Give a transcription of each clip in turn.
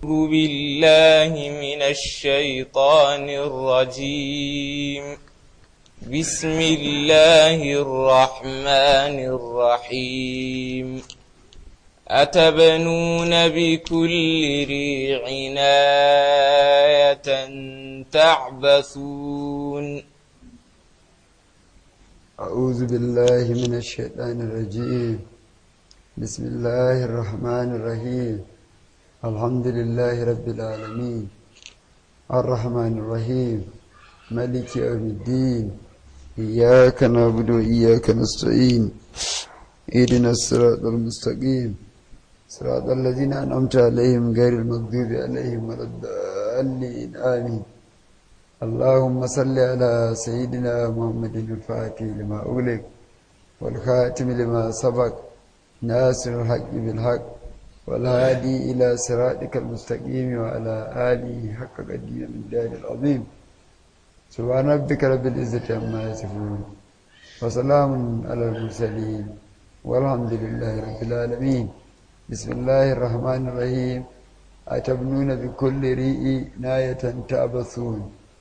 أعوذ بالله من الشيطان الرجيم بسم الله الرحمن الرحيم أتبنون بكل ريع آية تعبثون أعوذ بالله من الشيطان الرجيم بسم الله الرحمن الرحيم الحمد لله رب العالمين الرحمن الرحيم ملك يوم الدين إياك نعبد وإياك نستعين اهدنا الصراط المستقيم صراط الذين أنعمت عليهم غير المغضوب عليهم ولا الضالين آمين اللهم صل على سيدنا محمد الفاتح لما أغلق والخاتم لما سبق ناصر الحق بالحق والهادي إلى صراطك المستقيم وعلى آله حق قدير من دار العظيم سبحان ربك رب العزة عما يصفون وسلام على المرسلين والحمد لله رب العالمين بسم الله الرحمن الرحيم أتبنون بكل ريء ناية تعبثون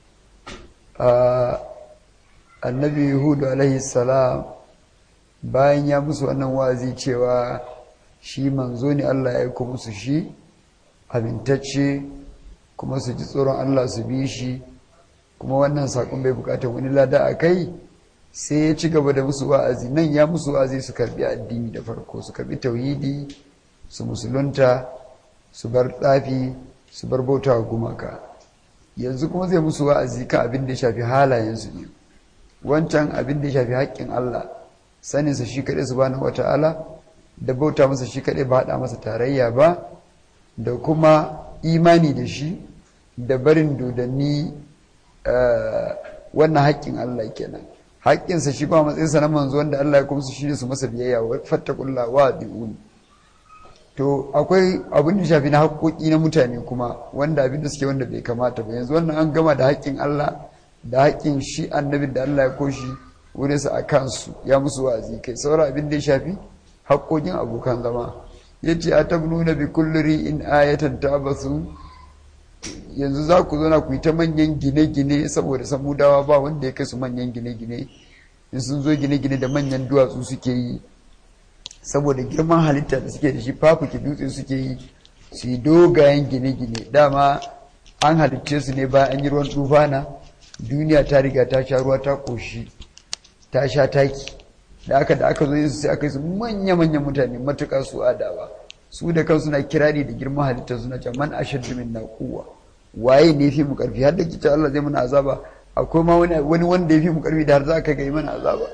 annabi hudu alaihi salam bayan ya musu wannan wazi cewa shi manzo ne Allah ya aiko musu shi amintacce kuma su ji tsoron Allah su bi shi kuma wannan sakon bai bukatar wani lada a kai sai ya ci gaba da musu wa'azi nan ya musu wa'azi su karbi addini da farko su karbi tauhidi su musulunta su bar tsafi su bar bautawa gumaka yanzu kuma zai musu wa'azi kan abin da ya shafi halayensu ne wancan abin da ya shafi haƙƙin Allah saninsa shi kaɗai su bani wata'ala da bauta masa shi kaɗai ba haɗa masa tarayya ba da kuma imani da shi da barin dodanni wannan haƙƙin Allah kenan haƙƙinsa shi ba matsayinsa na manzo wanda Allah ya kuma su shi ne su masa biyayya wa fattakullah wa bi'uni to akwai abin da shafi na haƙoƙi na mutane kuma wanda abin da suke wanda bai kamata ba yanzu wannan an gama da haƙƙin Allah da haƙƙin shi annabin da Allah ya koshi wurin sa a kansu ya musu wa'azi kai saura abin da ya shafi haƙoƙin abokan zama yace atabnuna bi kulli ri'in ayatan tabasu yanzu za ku zo na ku yi ta manyan gine-gine saboda samudawa ba wanda ya kai su manyan gine-gine in sun zo gine-gine da manyan duwatsu suke yi saboda girman halitta da suke da shi fafuki dutse suke yi su yi dogayen gine-gine dama an halicce su ne bayan an yi ruwan tufana duniya ta riga ta sha ruwa ta koshi ta sha taki da aka da aka zo yin su sai aka yi su manya-manyan mutane matuƙa su adawa su da kansu na kirari da girman halitta suna ce man ashaddu min quwwa waye ne fi mu karfi har da kita Allah zai mana azaba akwai ma wani wanda ya fi mu karfi da har za ka ga mana azaba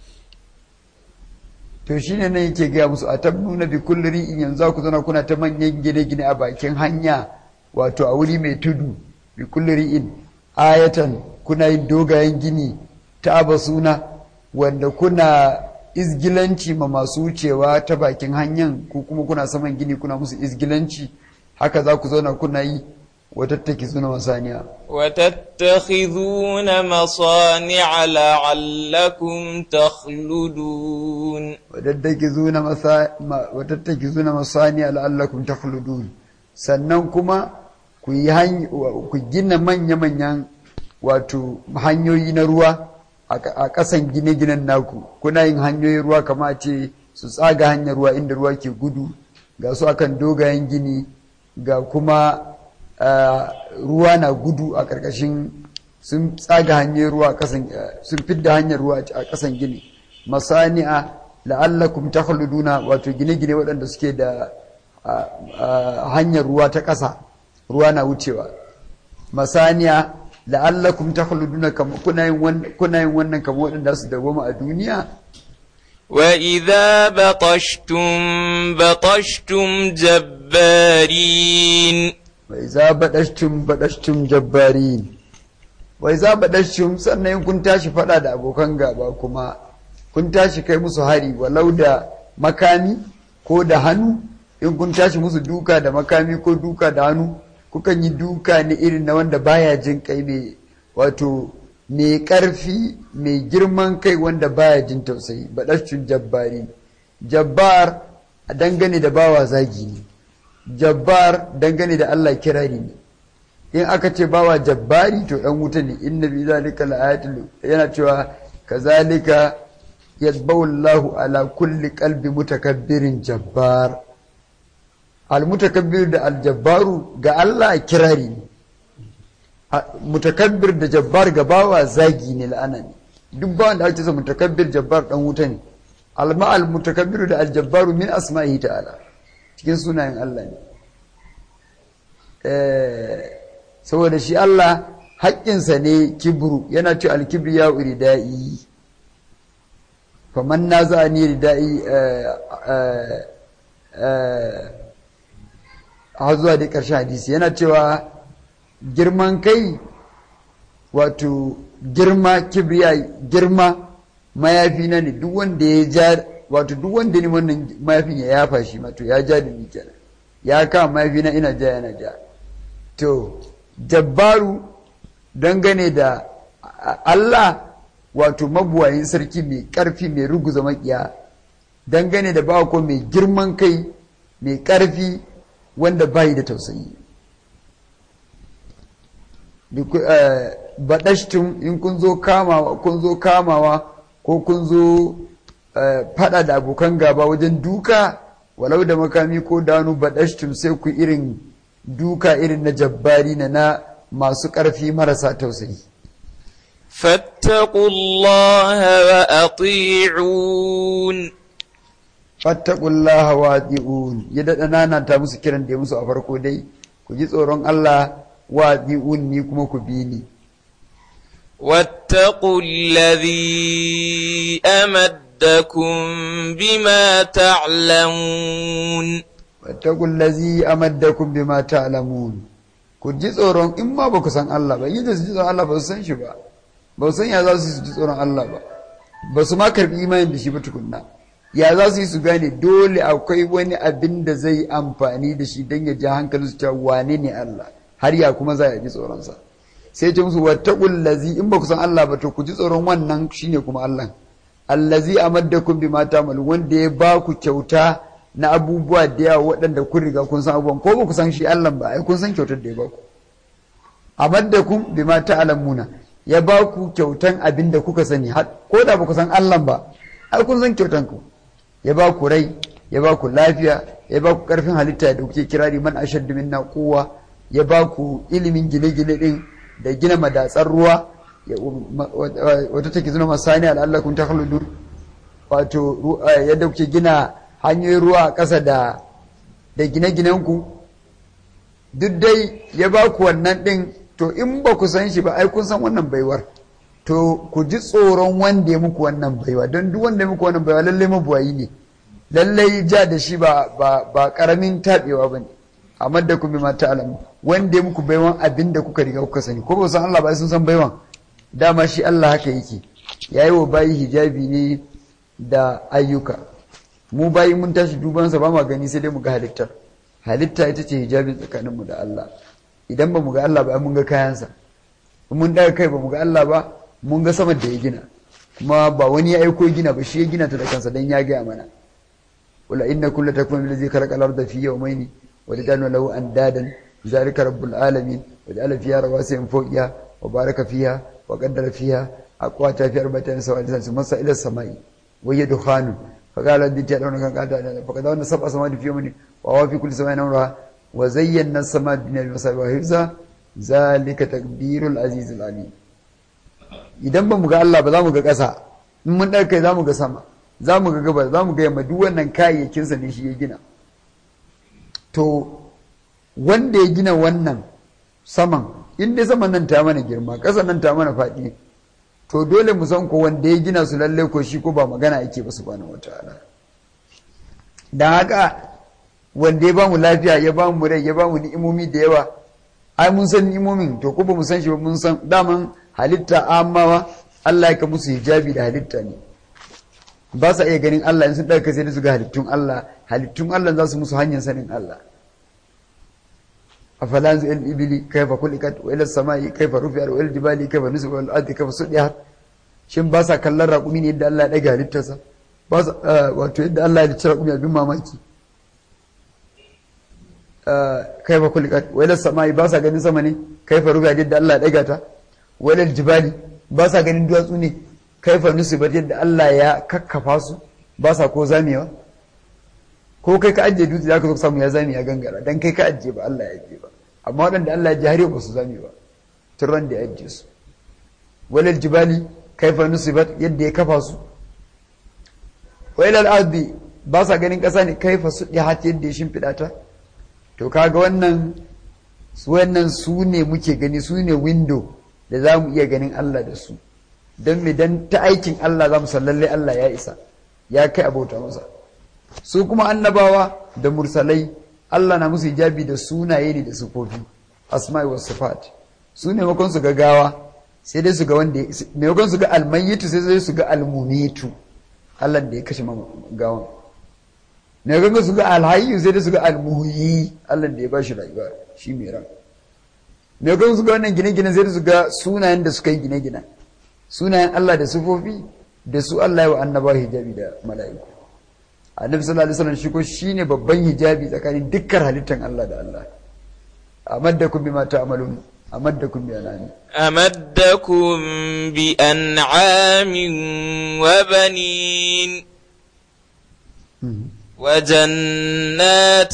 to shi ne nan yake gaya musu a tabnuna bi kulli ri'in yanzu ku zana kuna ta manyan gine-gine a bakin hanya wato a wuri mai tudu bi kulli ri'in ayatan kuna yin dogayen gini ta suna wanda kuna izgilanci ma masu wucewa ta bakin hanyan ko kuma kuna saman gini kuna musu izgilanci haka za ku zauna kuna yi وتتخذون مصانع وتتخذون مصانع لعلكم تخلدون وتتخذون مسا... وتتخذون مصانع لعلكم تخلدون sannan kuma ku yi ku gina manya-manyan wato hanyoyi na ruwa a ƙasan gine-ginen naku kuna yin hanyoyin ruwa kama ce su tsaga hanyar ruwa inda ruwa ke gudu ga su akan dogayen gini ga kuma ruwa na gudu a ƙarƙashin sun tsaga hanyar ruwa a ƙasan sun fidda hanyar ruwa a ƙasan gini masani'a la'allakum takhluduna wato gine-gine waɗanda suke da hanyar ruwa ta ƙasa ruwa na wucewa masani'a la'allakum takhluduna kuna yin wannan kamar waɗanda su dawoma a duniya وإذا بطشتم بطشتم جبارين وإذا بدشتم بدشتم جبارين وإذا بدشتم sannan kun tashi fada da abokan gaba kuma kun tashi kai musu hari walau da makami ko da hannu in kun tashi musu duka da makami ko duka da hannu kukan yi duka ne irin na wanda baya jin kai mai wato mai ƙarfi mai girman kai wanda baya jin tausayi baɗascin jabbari jabbar a dangane da bawa zagi ne jabbar dangane da Allah kirari ne in aka ce bawa jabbari to dan wuta ne inna bi zalika laayatul yana cewa kazalika yatba'u Allahu ala kulli qalbi mutakabbirin jabbar al mutakabbir da al jabbaru ga Allah kirari ne mutakabbir da jabbar ga bawa zagi ne la'ana ne duk bawan da ake sa mutakabbir jabbar dan wuta ne alma al mutakabbiru da al jabbaru min asma'ihi ta'ala cikin sunayen Allah ne saboda shi Allah haƙƙinsa ne kibru yana ce alkibri ya uri da'i faman na za a ni rida'i a zuwa da ƙarshen hadisi yana cewa girman kai wato girma kibriya girma mayafi na ne duk wanda ya ja wato duk wanda ne wannan mayafin ya yafa shi wato ya ja da ni kenan ya kama mayafi na ina ja yana ja to jabbaru dangane da Allah wato mabuwayin sarki mai ƙarfi mai ruguza makiya dangane da bawa ko mai girman kai mai ƙarfi wanda bayi da tausayi baɗashtun in kun zo kamawa kun zo kamawa ko kun zo fada da abokan gaba wajen duka walau da makami ko danu baɗashtun sai ku irin duka irin na jabbari na na masu ƙarfi marasa tausayi. Fattakullaha wa ati'un. Fattakullaha wa ati'un. Ya daɗa nana ta musu kiran da ya musu a farko dai, ku ji tsoron Allah wa ati'un ni kuma ku bi ni. واتقوا الذي أمدكم بما تعلمون واتقوا الذي أمدكم بما تعلمون ku ji tsoron in ma ba ku san Allah ba yadda su ji tsoron Allah ba su san shi ba ba su san ya za su su ji tsoron Allah ba ba su ma karbi imanin da shi ba tukunna ya za su yi su gane dole akwai wani abin da zai amfani da shi don ya ja hankali su cewa wane ne Allah har ya kuma za a ji tsoronsa sai ce musu wattaqul lazi in ba ku san Allah ba to ku ji tsoron wannan shine kuma Allah allazi amaddakum bima ta'malu wanda ya ba ku kyauta na abubuwa da yawa waɗanda kun riga kun san abubuwan ko ba ku san shi Allah ba ai kun san kyautar da ya ba ku amaddakum bima ta'lamuna ya ba ku kyautan abin da kuka sani ko da ba ku san Allah ba ai kun san kyautan ku ya ba ku rai ya ba ku lafiya ya ba ku karfin halitta da kuke kirari man ashaddu minna quwwa ya ba ku ilimin gine-gine din da gina madatsar ruwa wata take zuna masani al'allakun ta haludun wato yadda kuke gina hanyoyin ruwa a ƙasa da da gine-ginenku duk dai ya ba ku wannan ɗin to in ba ku san shi ba ai kun san wannan baiwar to ku ji tsoron wanda ya muku wannan baiwa don duk wanda ya muku wannan baiwa lallai mabuwayi ne lallai ja da shi ba ba karamin taɓewa ba ne amma da kuma mata alamu wanda ya muku baiwan abin da kuka riga kuka sani ko ba san Allah ba sun san baiwan dama shi Allah haka yake yayi wa bayi hijabi ne da ayyuka mu bayi mun tashi duban sa ba ma gani sai dai mu ga halittar halitta ita ce hijabin tsakanin mu da Allah idan ba mu ga Allah ba mun ga kayansa mun daga kai ba mu ga Allah ba mun ga sama da ya gina kuma ba wani ya aiko gina ba shi ya gina ta da kansa dan ya gaya mana wala inna kullu takun allazi khalaqa al-ardha fi yawmayni ولجعلنا له أندادا ذلك رب العالمين وجعل فيها رواسي من فوقها وبارك فيها وقدر فيها أقواتها في أربعة سواء ثم إلى السماء وهي دخان فقال الذي تعلمون كان قال فقد سبع سماوات في يوم وهو في كل سماء أمرها وزينا السماء الدنيا بمصابيح وحفظا ذلك تكبير العزيز العليم idan ba mu ga Allah ba za mu ga ƙasa in mun ɗauka za mu ga sama za mu ga gabas za mu ga yamma duk wannan kayayyakinsa ne shi ya gina to wanda ya gina wannan saman inda saman nan ta mana girma ƙasa nan ta mana faɗi to dole mu san ko wanda ya gina su lalle ko shi ko ba magana yake ba subhanahu wataala dan haka wanda ya bamu lafiya ya bamu rai ya bamu ni'imomi da yawa ai mun san ni'imomin to ko ba mu san shi ba mun san daman halitta amawa Allah ya ka musu hijabi da halitta ne ba sa iya ganin Allah in sun ɗauka sai da su ga halittun Allah halittun Allah za su musu hanyar sanin Allah a falanzu il ibili kaifa kulikat wa ila samai kaifa rufiyar wa ila jibali kaifa nusu wa ardi kaifa sudiyar shin ba sa kallon raƙumi ne yadda Allah ya ɗaga halittarsa ba sa wato yadda Allah ya halicci raƙumi abin mamaki kaifa kulikat wailar sama'i ba sa ganin sama ne kaifa ruga yadda Allah ya daga ta wailar jibali ba sa ganin duwatsu ne kaifa nusibat yadda Allah ya kakkafa su ba sa ko zamewa ko kai ka ajiye dutse zaka zo samu ya zame ya gangara dan kai ka ajiye ba Allah ya ajiye ba amma waɗanda Allah ya ji har yau ba su zame ba turran da ya ajiye su wailar jibali kaifa nusibat yadda ya kafa su wailar ardi ba sa ganin ƙasa ne kaifa su hat yadda ya shimfiɗa ta to kaga wannan wannan su ne muke gani su ne window da za mu iya ganin Allah da su don me dan ta aikin Allah za mu san lalle Allah ya isa ya kai abota masa su kuma annabawa da mursalai Allah na musu hijabi da sunaye ne da sufofi asma'i was sifat su ne makon su ga gawa sai dai su ga wanda maimakon su ga almayyitu sai dai su ga almunitu Allah da ya kashe gawan ne ganga su ga alhayyu sai dai su ga almuhyi Allah da ya bashi rayuwa shi mai ran ne ganga su ga wannan gine-gine sai dai su ga sunayen da suka yi gine-gine sunayen Allah da sufofi da su Allah ya wa annaba hijabi da mala'iku annabi sallallahu alaihi wasallam shi ko shine babban hijabi tsakanin dukkan halittan Allah da Allah amaddakum bima ta'malun amaddakum bi anami أمدكم بأنعام وبنين وجنات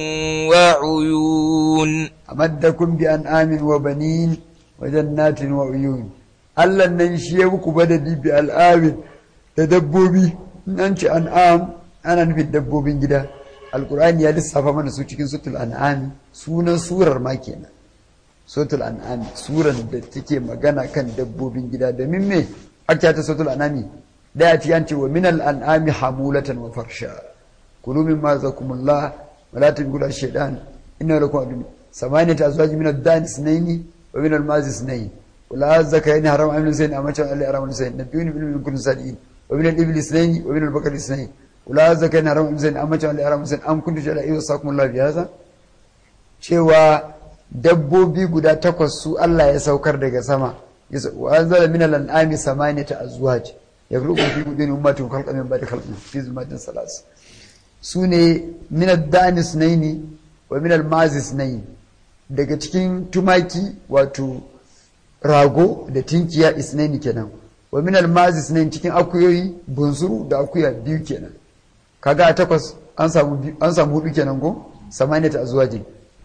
وعيون amaddakum bi an'amin wa banin wa jannatin wa uyun Allah nan shi ya muku badadi bi al'amin da dabbobi in an ce an'am ana nufin dabbobin gida alkur'ani ya lissafa mana su cikin sutul an'ami sunan surar ma kenan sutul an'ami surar da take magana kan dabbobin gida domin me aka ta sutul an'ami daya ce an ce wa minal an'ami hamulatan wa farsha kulu mimma zakumullah wa la taqulu shaytan inna lakum adun samaniyata azwaj min ad-dan isnayn wa min al-maz isnayn ولا الزكاين حرام عمل سين أما شاء الله حرام سين نبيوني من كل سالين ومن الإبل اثنين ومن البقر اثنين ولا الزكاين حرام عمل سين أما شاء الله حرام سين أم كنت شاء الله وصاكم الله بهذا cewa dabbobi guda takwas su Allah ya saukar daga sama wa anzala min al-an'ami samaniyata azwaj yakhluqu fi buduni ummatin khalqan min ba'di khalqin fi zulmatin salas sune min ad-dani sunaini wa min al-mazi sunaini daga cikin tumaki wato rago da tinkiya isnaini kenan wa min almazi isnaini cikin akuyoyi bunsuru da akuya biyu kenan kaga a takwas an samu an samu hudu kenan ko samaniyata azwaji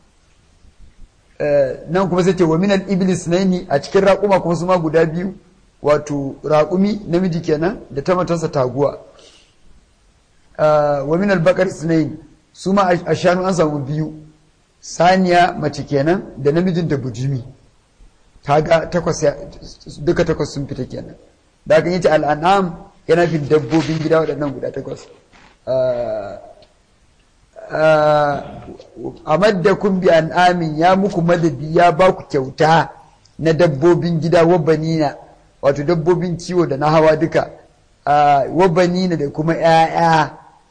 eh nan kuma sai ce wa min al-iblis isnaini a cikin raƙuma kuma su ma guda biyu wato raƙumi namiji kenan da ta matarsa taguwa wa min al-baqar isnaini su ma a shanu an samu biyu saniya mace kenan da namijin da bujimi kaga takwas duka takwas sun fita kenan da kan yace al'anam yana fi dabbobin gida waɗannan guda takwas a maddakum bi an'amin ya muku madadi ya ba ku kyauta na dabbobin gida wabanina wato dabbobin kiwo da na hawa duka wabanina da kuma 'ya'ya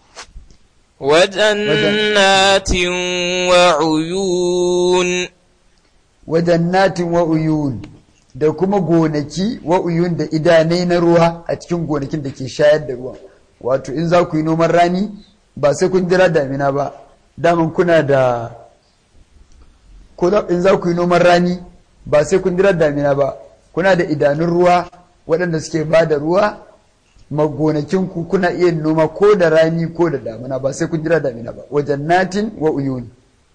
وجنات وعيون wajannatin wa uyun da kuma gonaki wa uyun da idanai na ruwa a cikin gonakin da ke shayar da ruwa wato in za ku yi noman rani ba sai kun jira damina ba daman kuna da ko in za ku yi noman rani ba sai kun jira damina ba kuna da idanun ruwa waɗanda suke ba da ruwa magonakinku kuna iya noma ko da rani ko da damina ba sai kun jira damina ba wajannatin wa uyun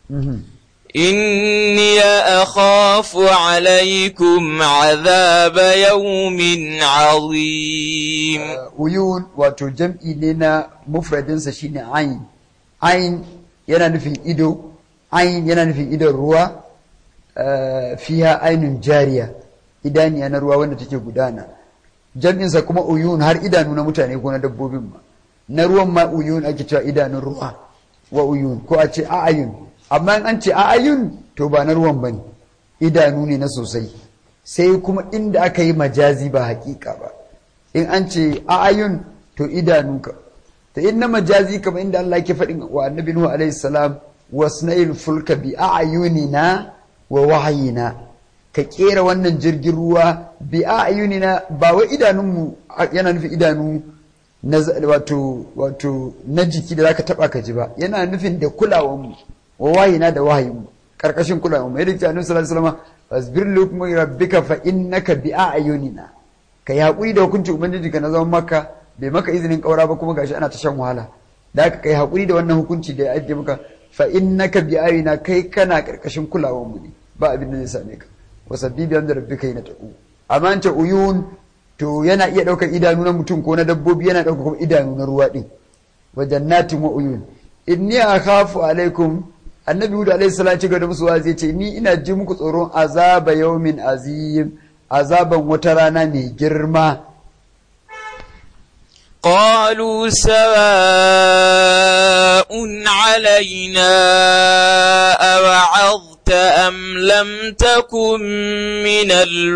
إني أخاف عليكم عذاب يوم عظيم uyun wato jam'i ne na mufradinsa shine ayin ayin yana nufin ido ayin yana nufin idon ruwa fiha ainun jariya idaniya na ruwa wanda take gudana jam'insa kuma uyun har idanu na mutane ko na dabbobin ma na ruwan ma uyun ake cewa idanun ruwa wa uyun ko a ce a'ayun amma in an ce a'ayun to ba na ruwan bane idanu ne na sosai sai kuma inda aka yi majazi ba hakika ba in an ce a'ayun to idanu ka ta inna majazi kamar inda Allah ke faɗin wa annabi Nuhu alaihi salam wasna'il fulka bi a'yunina wa wahayina ka kera wannan jirgin ruwa bi a'yunina ba wai idanunmu yana nufin idanu na wato wato na jiki da zaka taba ka ji ba yana nufin da kulawanmu wa wahina da wahayin mu karkashin kulawa mu yadda annabi sallallahu alaihi wasallam fasbir li hukmi rabbika fa innaka bi a'yunina ka yi haƙuri da hukuncin ubangiji ka na zaman maka bai maka izinin ƙaura ba kuma gashi ana ta shan wahala da haka kai haƙuri da wannan hukunci da ya ajiye maka fa innaka bi ayina kai kana karkashin kulawar mu ne ba abin da zai same ka wa sabbi bi amri rabbika yana taqu amma an ce uyun to yana iya ɗaukar idanu na mutum ko na dabbobi yana ɗaukar kuma idanu na ruwa din wa jannatin wa uyun inni akhafu alaikum annabi hudu alaihi salam ci gaba da musu wazi ce ni ina ji muku tsoron azaba yaumin azim azaban wata rana mai girma قالوا سواء علينا أوعظت أم لم تكن من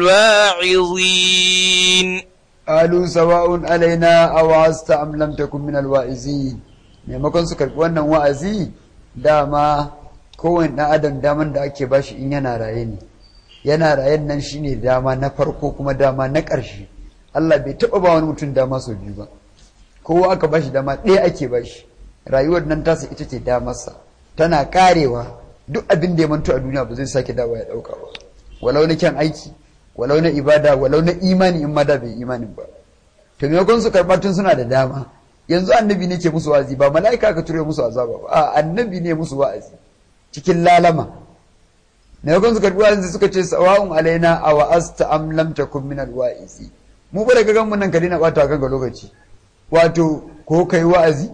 الواعظين قالوا سواء علينا أوعظت أم لم تكن من الواعظين maimakon su karɓi wannan wa'azi dama kowane ɗan adam daman da ake bashi in yana raye ne yana rayen nan shine dama na farko kuma dama na ƙarshe Allah bai taɓa ba wani mutum dama sau biyu ba kowa aka bashi dama ɗaya ake bashi rayuwar nan tasa ita ce damarsa tana karewa duk abin da ya manto a duniya ba zai sake dawa ya ɗauka ba walau na kyan aiki walau na ibada walau na imani in ma da bai imanin ba to maimakon su karɓa tun suna da dama yanzu annabi ne ke musu wa'azi ba mala'ika ka ture musu azaba ba a annabi ne musu wa'azi cikin lalama maimakon su karɓi wa'azi suka ce sawa'un alaina a wa'asta am lam takun min alwa'izi mu ba daga gan mun nan ka daina bata kanka lokaci wato ko kai wa'azi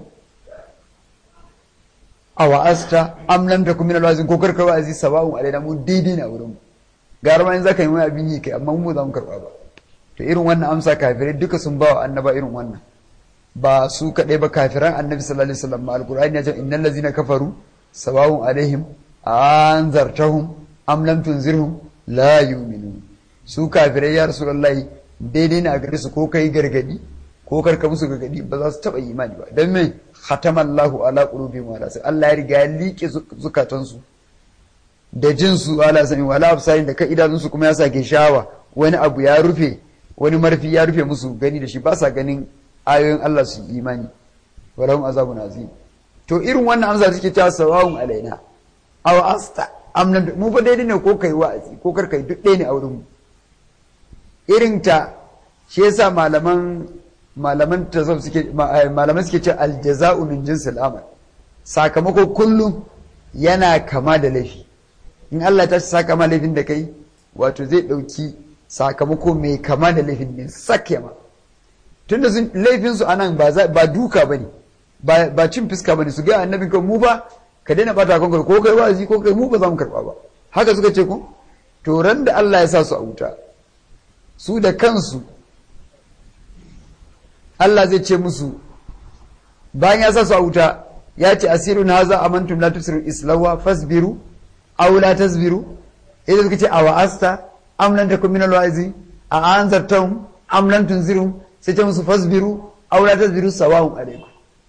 a wa'asta am lam takun min alwa'izi ko karka wa'azi sawa'un alaina mu daidai na wurin mu gara ma in zaka yi mai abin yi kai amma mu za mu karba ba to irin wannan amsa kafirai duka sun ba wa annaba irin wannan ba su kaɗai ba kafiran annabi sallallahu alaihi wasallam alqur'ani ya ce innal ladzina kafaru sawa'un alaihim anzartahum am lam tunzirhum la yu'minun su kafirai ya rasulullahi daidai ne a gare su ko kai gargadi ko karka musu gargadi ba za su taba imani ba dan me khatamallahu ala qulubihim wa ala Allah ya riga ya liƙe zukatansu da jin su ala sami wala absarin da ka idanunsu kuma ya sake shawa wani abu ya rufe wani marfi ya rufe musu gani da shi ba sa ganin ayoyin Allah su imani walahum azabun azim to irin wannan amsa take ta sawawun alaina aw asta amnan mu fa daidai ne ko kai wa'azi ko kar kai duk ɗaya ne a wurin mu irin ta shi yasa malaman malaman tasawuf suke malaman suke ce aljaza'u min jinsil amal sakamako kullum yana kama da laifi in Allah ta saka ma laifin da kai wato zai ɗauki sakamako mai kama da laifin ne sake ma tunda sun laifin su anan ba ba duka bane ba ba cin fuska bane su ga annabi ko mu ba ka daina bata kanka ko kai wazi ko kai mu ba za mu karba ba haka suka ce ko to ran da Allah ya sa su a wuta su da kansu Allah zai ce musu bayan ya sa su a wuta ya ce asirun haza amantum la tusiru islawa fasbiru aw la tasbiru idan suka ce a wa'asta am lam takun min alwa'izi a anzartum am lam tunzirum sai ce musu fasbiru aw la tasbiru sawa'un alaikum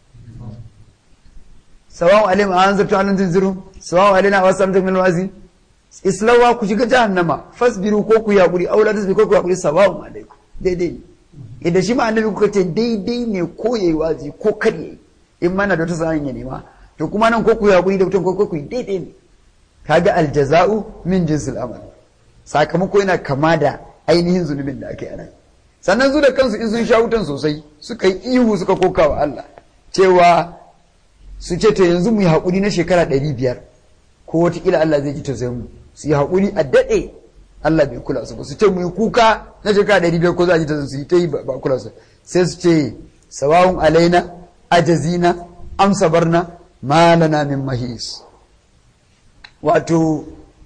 sawa'un alaikum a anzartum am lam tunzirum sawa'un alaina wa sam takun min alwa'izi islawa ku shiga jahannama fasbiru ko ku yaƙuri aw la tasbiru ko ku yaƙuri sawa'un alaikum daidai ne idan shi ma annabi kuka ce daidai ne ko yayi wazi ko kar yayi in mana da wata sa'an ya nema to kuma nan ko ku yaƙuri da mutum ko ku yi daidai ne kaga aljaza'u min jinsil amal sakamako yana kama da ainihin zunubin da aka yi anan sannan su da kansu in sun sha wutan sosai suka yi ihu suka koka wa Allah cewa su ce to yanzu mu yi haƙuri na shekara ɗari biyar ko wataƙila Allah zai ji ta mu su yi haƙuri a daɗe Allah bai kula su ba su ce mu yi kuka na shekara ɗari biyar ko za a ji ta su yi ta yi ba kula su sai su ce sawawun alaina ajazina amsa barna malana min mahis wato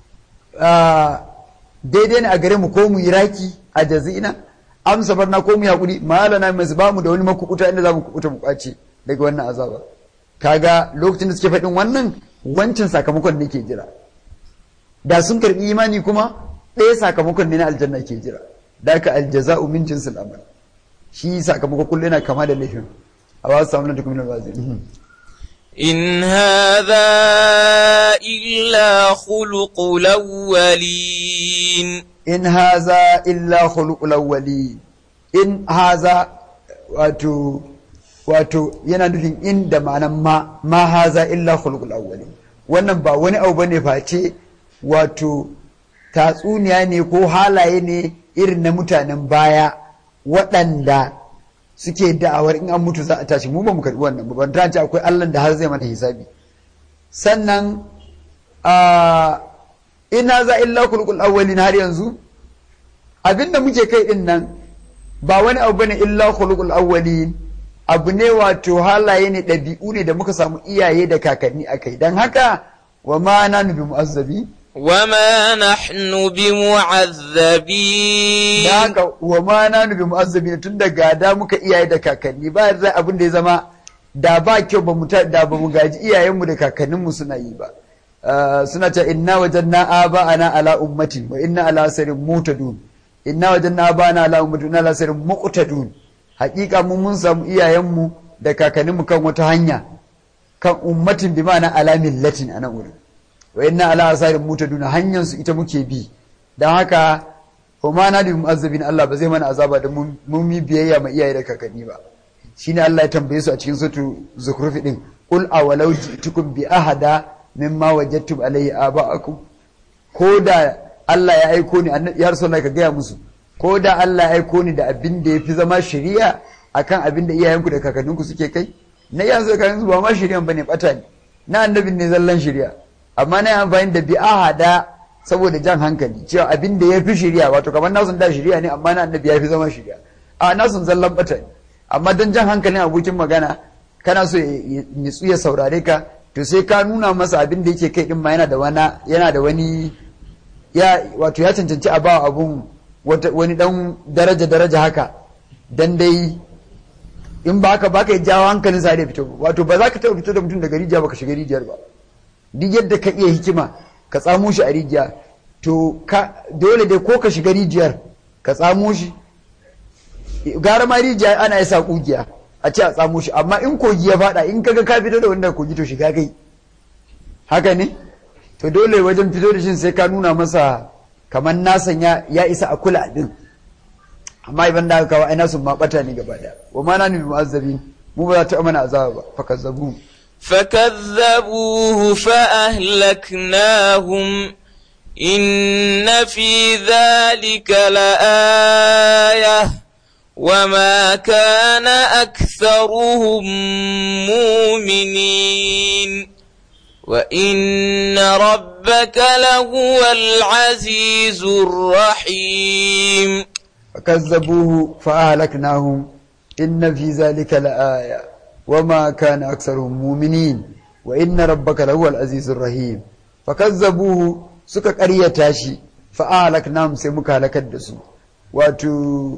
daidai ne a gare mu ko mu yi raki a jazina amsa barna ko mu yaƙuri malana mai ba mu da wani makukuta inda za mu kukuta mu kwace daga wannan azaba kaga lokacin da suke faɗin wannan wancan sakamakon ne ke jira da sun karɓi imani kuma ɗaya sakamakon ne na aljanna ke jira da aka aljaza'u min jinsil amal shi sakamakon kullum yana kama da laifin a ba su samu na tukumin alwazin إن هذا إلا خلق الأولين in haza illa khuluqul awwali in haza wato wato yana nufin in da ma'anan ma ma haza illa khuluqul awwali wannan ba wani abu bane face wato tatsuniya ne ko halaye ne irin na mutanen baya waɗanda suke da'awar in an mutu za a tashi mu ba mu karɓi wannan ba ban ce akwai Allah da har zai mata hisabi sannan a ina za illa kulkul awwalin har yanzu abinda muke kai din nan ba wani abu bane illa khuluqul awwalin abu ne wato halaye ne ɗabi'u ne da muka samu iyaye da kakanni akai dan haka wa ma nanu bi mu'azzabi وما نحن بمعذبين da haka wa ma nanu bi mu'azzabi tun da gada muka iyaye da kakanni ba zai abin da ya zama da ba kyau ba mu da ba mu gaji iyayenmu da kakanninmu suna yi ba suna ta inna wajanna aba'ana ala ummatin wa inna ala sarin mutadun inna wajanna aba'ana ala ummatin wa inna ala sarin muqtadun hakika mun mun samu iyayenmu da kakanninmu kan wata hanya kan ummatin bi ma'ana ala millatin anan wurin wa inna ala asarin mutadun hanyar su ita muke bi dan haka kuma na da mu'azzabin Allah ba zai mana azaba da mun yi biyayya ma iyaye da kakanni ba shine Allah ya tambaye su a cikin sutu zukhrufi din qul awalau ji'tukum bi ahada mimma wajadtum alayhi aba'akum ko da Allah ya aiko ni ya rasulullah ka gaya musu ko da Allah ya aiko ni da abin da yafi zama shari'a akan abin da iyayenku da kakanninku suke kai na yanzu da kakanninku ba ma shari'a bane bata ne na annabin ne zallan shari'a amma na yi amfani da bi ahada saboda jan hankali cewa abin da ya fi shari'a wato kamar nasun da shari'a ne amma na annabi ya fi zama shari'a a nasun zallan bata ne amma don jan hankalin abokin magana kana so ya nitsu ya saurare ka to sai ka nuna masa abin da yake kai din ma yana da wani yana da wani ya wato ya cancanci a bawa abun wani dan daraja daraja haka dan dai in ba haka baka jawo hankalin sa da fito wato ba za ka taɓa fito da mutum daga rijiya baka shiga rijiyar ba duk yadda ka iya hikima ka tsamo shi a rijiya to ka dole dai ko ka shiga rijiyar ka tsamo shi gara ma rijiya ana yasa kugiya a ce a tsamo shi amma in kogi ya fada in kaga ka fito da wanda kogi to shiga kai haka ne to dole wajen fito da shi sai ka nuna masa kamar nasan ya, ya isa a kula din amma idan da kawo ai nasu ma bata ne gaba daya wa ma na nubi mu'azzabin mu ba za ta mana azaba ba fakazzabu فكذبوه فأهلكناهم إن في ذلك لآية وما كان أكثرهم مؤمنين وإن ربك لهو العزيز الرحيم فكذبوه فأهلكناهم إن في ذلك لآية وما كان أكثرهم مؤمنين وإن ربك لهو العزيز الرحيم فكذبوه suka ƙaryata shi fa'alaknahum sai muka halakar da su wato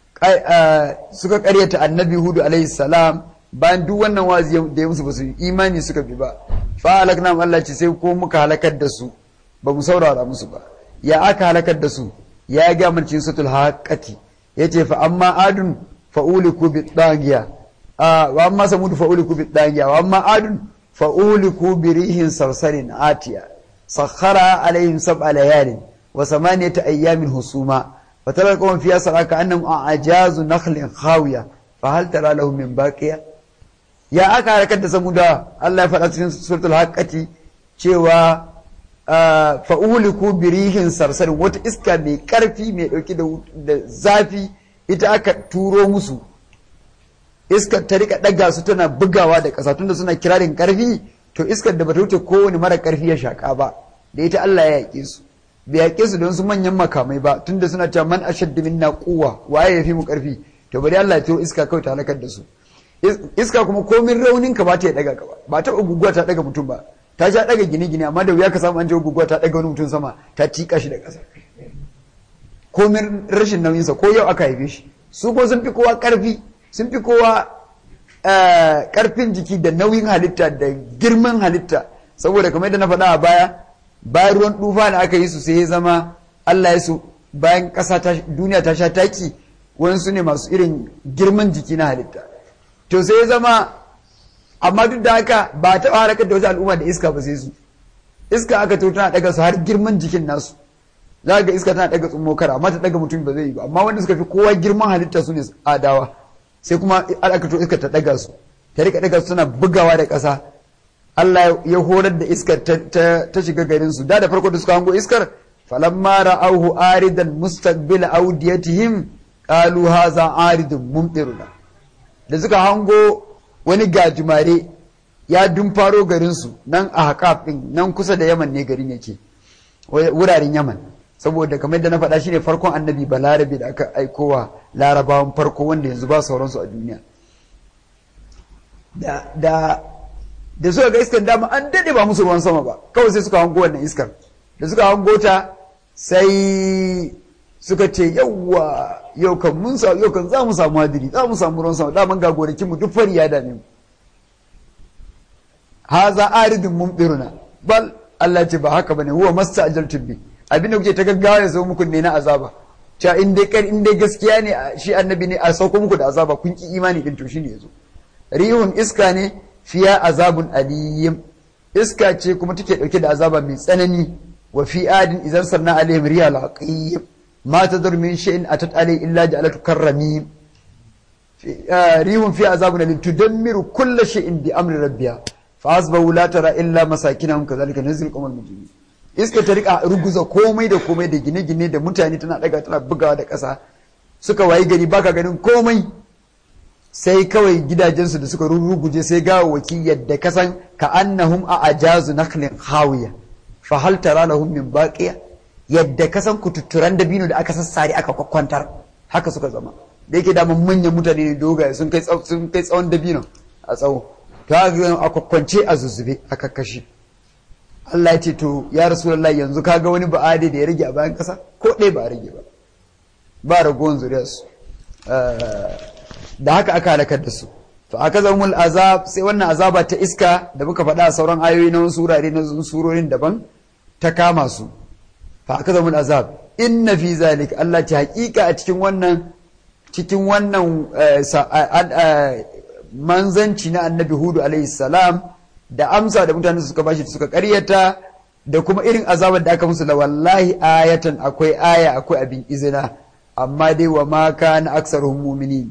suka ƙaryata annabi hudu alaihi salam bayan duk wannan wazi da ya musu ba su imani suka bi ba fa'alaknahum Allah ce sai ko muka halakar da su ba mu saurara musu ba ya aka halakar da su ya ga mun cikin sutul haqati yace fa amma adun fa'uliku bi dagiya wa amma samudu fa'uliku bi dagiya wa amma adun fa'uliku bi rihin sarsarin atiya sakhara alaihim sab'a layalin wa samaniyata ayyamin husuma fa tara qawm fiha saraka annahum a'jazu nakhlin khawiya fa hal tara lahum min baqiya ya aka harkar da samuda Allah ya faɗa cikin suratul haqqati cewa fa'uliku birihin sarsarin wata iska mai ƙarfi mai ɗauki da zafi ita aka turo musu iskar ta rika ɗaga su tana bugawa da ƙasa tunda suna kirarin ƙarfi to iskar da bata wuce kowane mara ƙarfi ya shaƙa ba da ita Allah ya yaƙe su bai yaƙe su don su manyan makamai ba tunda suna cewa man ashaddu minna quwwa waye ya fi mu ƙarfi to bari Allah ya turo iska kawai ta halakar da su iska kuma komin raunin ka ba ta ya ɗaga ka ba ba ta guguwa ta ɗaga mutum ba ta sha daga gine-gine amma da wuya ka samu an je guguwa ta daga wani mutum sama ta tika shi da ƙasa komin rashin nauyinsa ko yau aka haife shi su ko sun fi kowa ƙarfi sun fi kowa ƙarfin jiki da nauyin halitta da girman halitta saboda kamar yadda na faɗa a baya bayan ruwan tufa da aka yi su sai ya zama Allah ya su bayan ƙasa duniya ta sha taki wasu ne masu irin girman jiki na halitta to sai ya zama amma duk da haka ba ta harakar da wasu al'umma da iska ba sai su iska aka to tana daga su har girman jikin nasu za ga iska tana daga tsummo kara amma ta daga mutum ba zai yi ba amma wanda suka fi kowa girman halitta su ne adawa sai kuma aka to iska ta daga su ta rika daga su tana bugawa da ƙasa Allah ya horar da iskar ta shiga garin su da da farko da suka hango iskar falamma ra'awhu aridan mustaqbil awdiyatihim qalu hadha aridun mumtiruna da suka hango wani gajimare ya dumfaro garin su nan a haƙaf din nan kusa da Yaman ne garin yake wuraren Yaman saboda kamar da na faɗa shine farkon annabi balarabe da aka aikowa larabawan farko wanda yanzu ba sauransu a duniya da da suka ga iskar dama an daɗe ba musu ruwan sama ba kawai sai suka hango wannan iskar da suka hango ta sai suka ce yawwa yau kan mun samu yau kan za mu samu hadiri za mu samu ruwan sama daman ga gonakin mu duk fari ya dame mu haza aridun mumdiruna bal Allah ce ba haka bane huwa masta'jaltum bi abin da kuke ta gaggawa ya zo muku ne na azaba cewa in dai kar in dai gaskiya ne shi annabi ne a sauko muku da azaba kun ki imani din to shine yazo rihun iska ne fiya azabun aliyim iska ce kuma take dauke da azaba mai tsanani wa fi adin idan sarna alaihim riya laqim ma tadur min shay'in atat alai illa ja'alatu karramim rihun fi azabun alim tudammiru kulla shay'in bi amri rabbiha fa asbahu la tara illa masakinahum kadhalika nazil qawmal mujrimin iska ta rika ruguza komai da komai da gine-gine da mutane tana daga tana bugawa da ƙasa suka wayi gari baka ganin komai sai kawai gidajensu da suka rurruguje sai gawawaki yadda kasan ka annahum a ajazu naklin hawiya fa hal tara lahum min baqiya yadda kasan kututturan dabino da aka sassare aka kwakwantar haka suka zama da yake daman manyan mutane ne dogaye sun kai sun kai tsawon dabino a tsawo to haka a kwakwance a zuzube a kakkashi Allah ya ce to ya rasulullahi yanzu kaga wani ba'ade da ya rage a bayan kasa ko ɗaya ba a rage ba ba ragowar zuriyarsu da haka aka halakar da su to aka zama azab sai wannan azaba ta iska da muka faɗa a sauran ayoyi na wasu wurare na surorin daban ta kama su fa aka zama azab inna fi zalik Allah ta hakika a cikin wannan cikin wannan manzanci na annabi hudu alaihi salam da amsa da mutane suka bashi suka karyata da kuma irin azabar da aka musu da wallahi ayatan akwai aya akwai abin izina amma dai wa ma kana aksaruhum mu'minin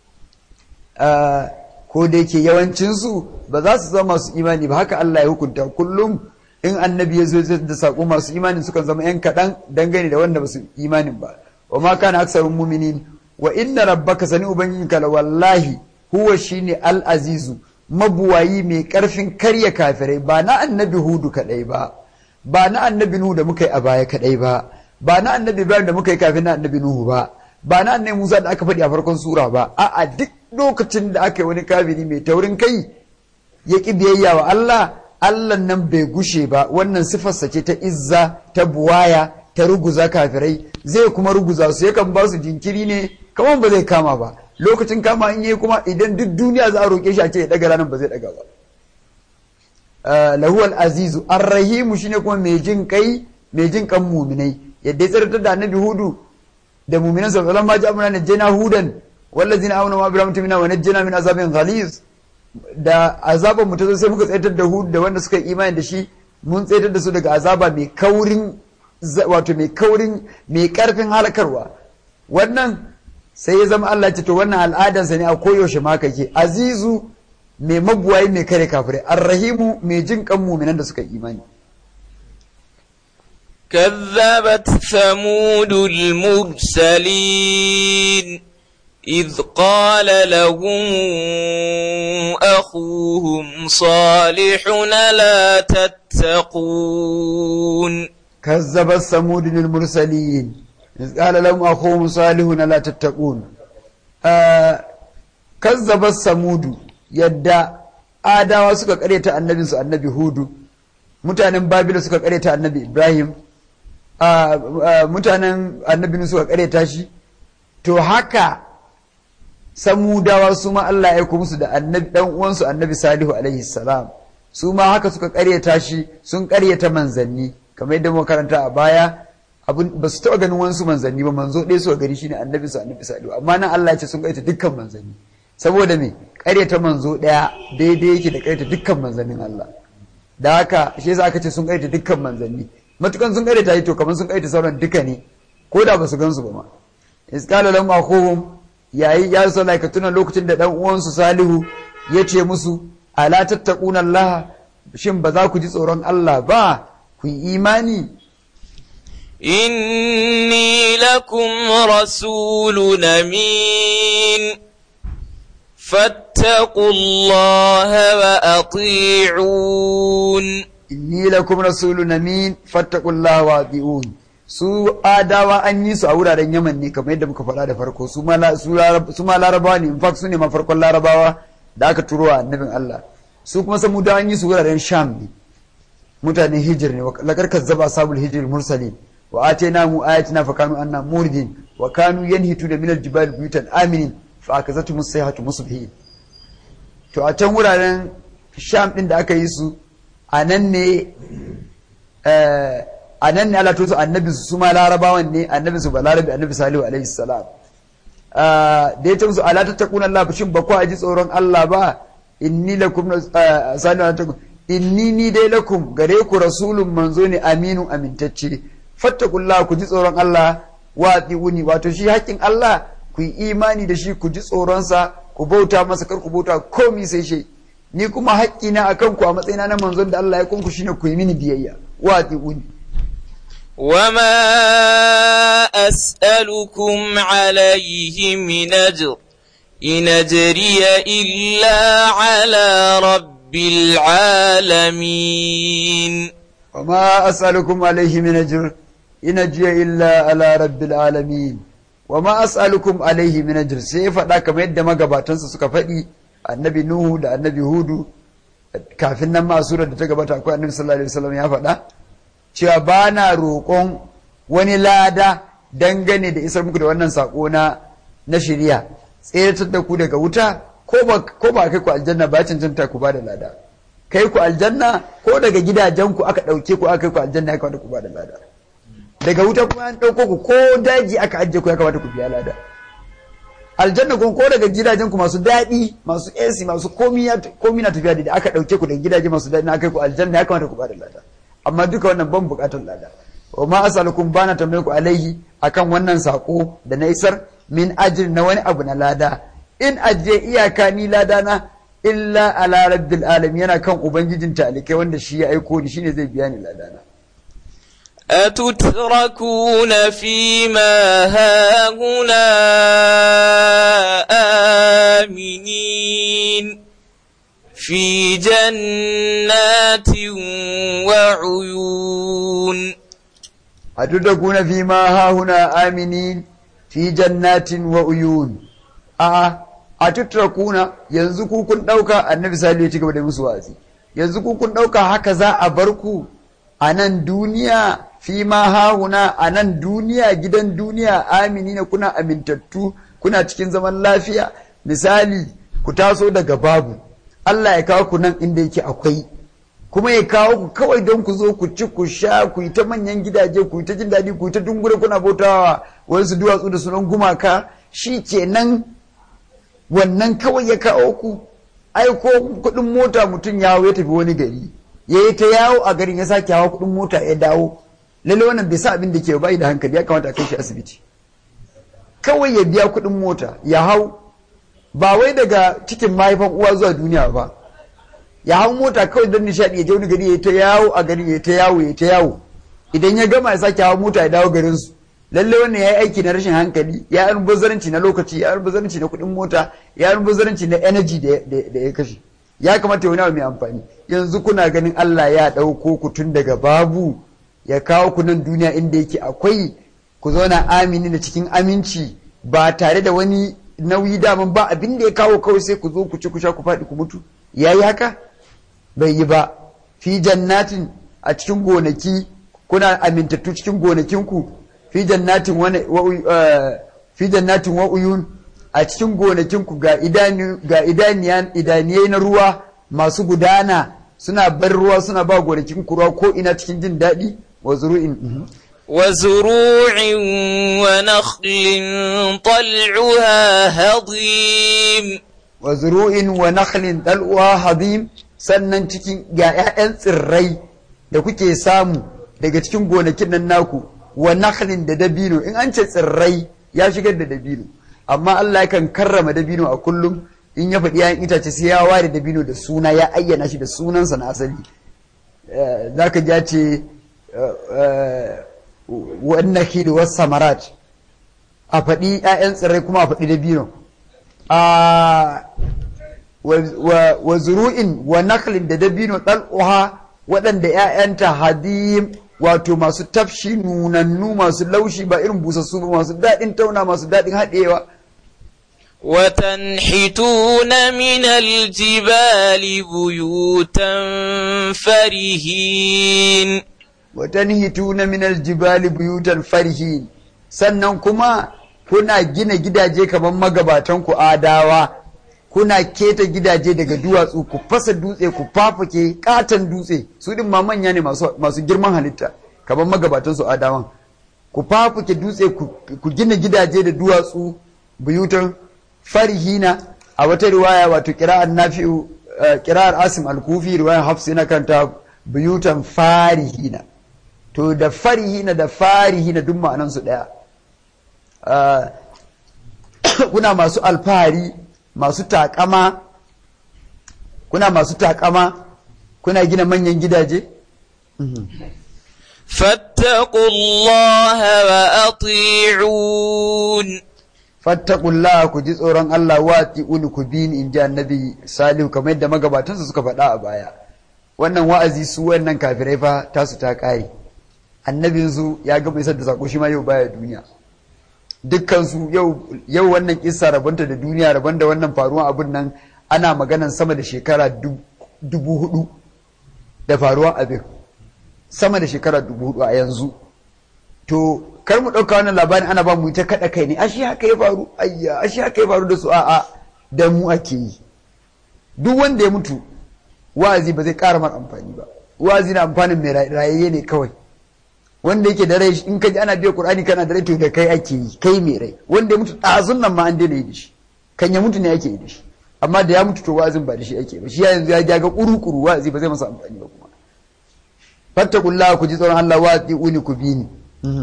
ko da yake yawancinsu ba za su zama masu imani ba haka Allah ya hukunta kullum in annabi ya zo da saƙo masu imani sukan zama yan kaɗan dangane da wanda ba su imanin ba wa ma kana aksarun muminin wa inna rabbaka sani ubangijinka la wallahi huwa shine al-azizu mabuwayi mai karfin karya kafirai ba na annabi hudu kadai ba ba na annabi nuhu da muka yi a baya kadai ba ba na annabi ibrahim da muka yi kafin na annabi nuhu ba ba na annabi musa da aka faɗi a farkon sura ba a'a duk lokacin da aka yi wani kafiri mai taurin kai ya ƙi biyayya wa Allah Allah nan bai gushe ba wannan sifarsa ce ta izza ta buwaya ta ruguza kafirai zai kuma ruguza su yakan ba su jinkiri ne kamar ba zai kama ba lokacin kama in yi kuma idan duk duniya za a roƙe shi a ce ya daga ranar ba zai daga ba lahuwal azizu arrahimu shine kuma mai jin kai mai jin kan muminai yadda ya tsartar da annabi hudu da muminan sa falan ma ja'amuna najjana hudan wallazina amanu ma biram tumina wa najjana min azabin ghaliz da azaban mu ta zo sai muka tsaitar da hudu da wanda suka yi imani da shi mun tsaitar da su daga azaba mai kaurin wato mai kaurin mai karfin halakarwa wannan sai ya zama Allah ce to wannan al'adansa ne a koyaushe ma kake azizu mai mabuwayi mai kare kafirai arrahimu mai jin kan muminan da suka yi imani كذبت ثمود المرسلين إذ قال لهم أخوهم صالح لا تتقون كذب ثمود المرسلين إذ قال لهم أخوهم صالح لا تتقون آه كذب ثمود يدى آدم suka karyata annabinsu annabi hudu mutanen babila suka karyata annabi ibrahim mutanen annabin suka karyata shi to haka samudawa su ma Allah ya aiko musu da annabi dan uwansu annabi salihu alaihi salam su ma haka suka karyata shi sun karyata manzanni kamar yadda muka karanta a baya abun ba su taɓa ganin wasu manzanni ba manzo ɗaya suka gari shine annabi su annabi salihu amma nan Allah ya ce sun karyata dukkan manzanni saboda me karyata manzo ɗaya daidai yake da karyata dukkan manzannin Allah da haka shi yasa aka ce sun karyata dukkan manzanni matukan sun karyata to kamar sun karyata sauran duka ne ko da ba su gansu ba ma isqala lahum akhuhum yayi ya sallah ka tuna lokacin da dan uwansu salihu ya ce musu ala tattaquna Allah shin ba za ku ji tsoron Allah ba ku yi imani إني لكم رسول أمين فاتقوا الله وأطيعون inni lakum rasulun amin fattaqullaha wa ati'un su adawa an yi su a wuraren yaman ne kamar yadda muka faɗa da farko su ma la- su larab- su ma larabawa ne in fact su ne ma farkon larabawa da aka turo wa annabin Allah su kuma samudawa an yi su wuraren sham ne mutanen hijir ne lakar kazzaba sabul hijir mursalin wa atayna mu ayatina fa kanu anna muridin wa kanu yanhitu da minal jibal buyutan aminin fa akazatu musayhatu musbihin to a can wuraren sham din da aka yi su a nan ne eh, a nan ne Allah tutu annabi su su ma larabawan ne annabi su balarabi annabi salihu alaihi salam Ah, da ya ce musu ala tattaquna Allah shin ba ku ji tsoron Allah ba inni lakum ah, salihu ala tattaqun inni ni dai lakum gare ku rasulun manzo ne aminu amintacce fattaqullah ku ji tsoron Allah wa atiuni wato shi haƙƙin Allah ku yi imani da shi ku ji tsoronsa ku bauta masa kar ku bauta komi sai shi ni kuma haƙƙina akan ku a matsayina na manzon da Allah ya kunku shine ku yi mini biyayya wa atiuni وما أسألكم عليه من أجر إن أجري إلا على رب العالمين وما أسألكم عليه من أجر إن أجري إلا على رب العالمين وما أسألكم عليه من أجر سيفا دا كما يدى ما قباتنسا سكا فدي النبي نوح دا النبي هود kafin nan ma surar da ta gabata akwai annabi sallallahu alaihi wasallam ya faɗa cewa ba na roƙon wani lada dangane da isar muku da wannan sako na na shari'a tseratar da ku daga wuta ko ba ko ba kai ku aljanna ba cancanta ku ba da lada kai ku aljanna ko daga gidajen ku aka ɗauke ku aka kai ku aljanna ya kamata ku ba da lada daga wuta kuma an ɗauko ku ko daji aka ajiye ku ya kamata ku biya lada aljanna kuma ko daga gidajen ku masu daɗi masu AC masu komi ya- komi na tafiya da aka ɗauke ku daga gidaje masu daɗi na kai ku aljanna ya kamata ku ba da lada amma duka wannan ban buƙatar lada wa ma asalukum bana tambaye ku alaihi akan wannan sako da na isar min ajir na wani abu na lada in ajiye iyaka ni lada na illa ala rabbil alamin yana kan ubangijin talikai wanda shi ya aiko ni shine zai biya ni lada na أتتركون فيما هاهنا آمنين في جنات وعيون أتدركون فيما هاهنا آمنين في جنات وعيون آه أتتركون ينزكو كن دوكا النبي صلى الله عليه وسلم مسوازي ينزكو كن دوكا هكذا أبركو anan duniya fi ma hahuna a nan duniya gidan duniya aminina kuna amintattu kuna cikin zaman lafiya misali ku taso daga babu Allah ya kawo ku nan inda yake akwai kuma ya kawo ku kawai don ku zo ku ci ku sha ku yi ta manyan gidaje ku yi ta jin daɗi ku yi ta dungure kuna bautawa wasu duwatsu da sunan gumaka shi kenan wannan kawai ya kawo ku ai ko kuɗin mota mutum ya hau ya tafi wani gari ya yi ta yawo a garin ya sake hawa kuɗin mota ya dawo lalle wannan bai sa abin da ke bai da hankali ya kamata a kai shi asibiti kawai ya biya kuɗin mota ya hau ba wai daga cikin mahaifan uwa zuwa duniya ba ya hau mota kawai don nishaɗi ya je wani gari ya ta yawo a gari ya ta yawo ya ta yawo idan ya gama ya sake hawa mota ya dawo garin su lalle wannan ya yi aiki na rashin hankali ya yi almubazzaranci na lokaci ya yi almubazzaranci na kuɗin mota ya yi almubazzaranci na energy da da ya kashe ya kamata wani abu mai amfani yanzu kuna ganin Allah ya ɗauko ku tun daga babu ya kawo ku nan duniya inda yake akwai ku zauna amini da cikin aminci ba tare da wani nauyi daman ba abin da ya kawo kawai sai ku zo ku ci ku sha ku faɗi ku mutu ya yi haka bai yi ba fi jannatin a cikin gonaki kuna amintattu cikin gonakinku fi jannatin wani fi jannatin wa uyun a cikin gonakinku ga idani ga idaniyan idaniyai na ruwa masu gudana suna bar ruwa suna ba gonakin ruwa ko ina cikin jin daɗi wa zuru'in وزروع ونخل طلعها هضيم wa zuru'in wa nakhlin dal'uha hadim sannan cikin ga 'ya'yan tsirrai da kuke samu daga cikin gonakin nan naku wa nakhlin da dabino in an ce tsirrai ya shigar da dabino amma Allah yakan karrama dabino a kullum in ya faɗi ‘ya'yan itace sai ya ware dabino da suna ya ayyana shi da sunansa na asali za ka ja ce wannan hidu wasu samarat a faɗi ‘ya'yan tsirrai kuma a faɗi dabino wa zuru'in wa naklin da dabino ɗal'uha waɗanda ‘ya'yanta hadim wato masu tafshi nunannu masu laushi ba irin busassu ba masu daɗin tauna masu daɗin haɗewa وتنحتون من الجبال بيوتا فرهين وتنحتون من الجبال بيوتا فرهين sannan kuma kuna gina gidaje kamar magabatan ku adawa kuna keta gidaje daga duwatsu ku fasa dutse ku fafake katon dutse su din ma manya ne masu girman halitta kamar magabatan su adawan ku fafake dutse ku gina gidaje da duwatsu buyutan farihina a wata riwaya wato kira'ar nafi'u kira'ar asim al-kufi riwayar hafs yana kanta buyutan farihina to da farihina da farihina duk ma'anan su daya kuna masu alfahari masu takama kuna masu takama kuna gina manyan gidaje فاتقوا الله وأطيعون fattakullah ku ji tsoron Allah wati uni ku bi ni in ji annabi salihu kamar yadda magabatansa suka faɗa a baya wannan wa'azi su wannan kafirai fa tasu ta ƙare annabin su ya gama isar da sako shi ma yau baya duniya dukkan su yau yau wannan kissa rabanta da duniya rabon da wannan faruwan abun nan ana maganan sama da shekara dubu hudu da faruwan abin sama da shekara dubu hudu a yanzu to kar mu ɗauka wannan labarin ana ba mu ta kaɗa kai ne ashe haka ya faru ayya ashe haka ya faru da su a'a da mu ake yi duk wanda ya mutu wa'azi ba zai ƙara mar amfani ba wa'azi na amfanin mai rayayye ne kawai wanda yake da rai in ka ji ana biya qur'ani kana da rai to da kai ake yi kai mai rai wanda ya mutu ɗazun nan ma an daina yi da shi kan ya mutu ne ake yi da shi amma da ya mutu to wa'azin ba da shi ake ba shi yanzu ya ga kuru-kuru wa'azi ba zai masa amfani ba kuma fattakullah ku ji tsoron Allah wa'ati ku bi ni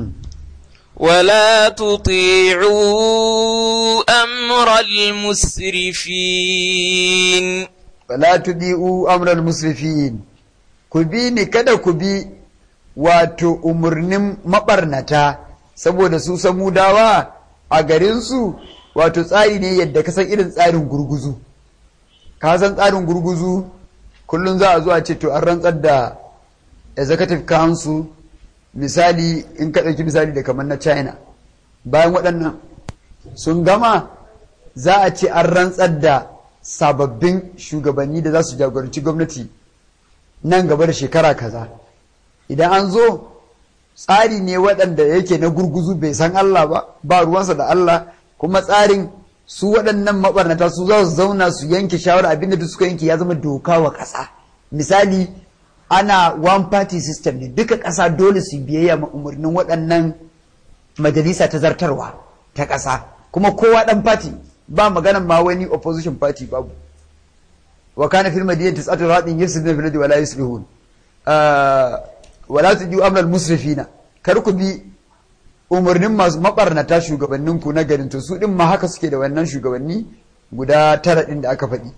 ولا تطيعوا أمر المسرفين ولا تطيعوا أمر المسرفين كبيني كذا كبي wato umarnin maɓarnata saboda su samudawa a garinsu wato tsari ne yadda ka san irin tsarin gurguzu ka san tsarin gurguzu kullum za a zo a ce to an rantsar da executive council misali in ka ɗauki misali da kamar na china bayan waɗannan sun gama za a ce an rantsar da sababbin shugabanni da za su jagoranci gwamnati nan gaba da shekara kaza idan an zo tsari ne waɗanda yake na gurguzu bai san Allah ba ba ruwansa da Allah kuma tsarin su waɗannan mabarnata su za su zauna su yanke shawara abinda duk suka yanke ya zama doka wa ƙasa misali ana one party system ne duka ƙasa dole su biyayya ma umarnin waɗannan majalisa ta zartarwa ta ƙasa kuma kowa ɗan party ba maganan ma wani opposition party babu wa kana fil madinati tis'atu radin yusrifuna fil ardi wa la yuslihun wala tuju amral musrifina kar ku bi umarnin masu mabarnata shugabannin ku na garin to su din ma haka suke da wannan shugabanni guda tara din da aka faɗi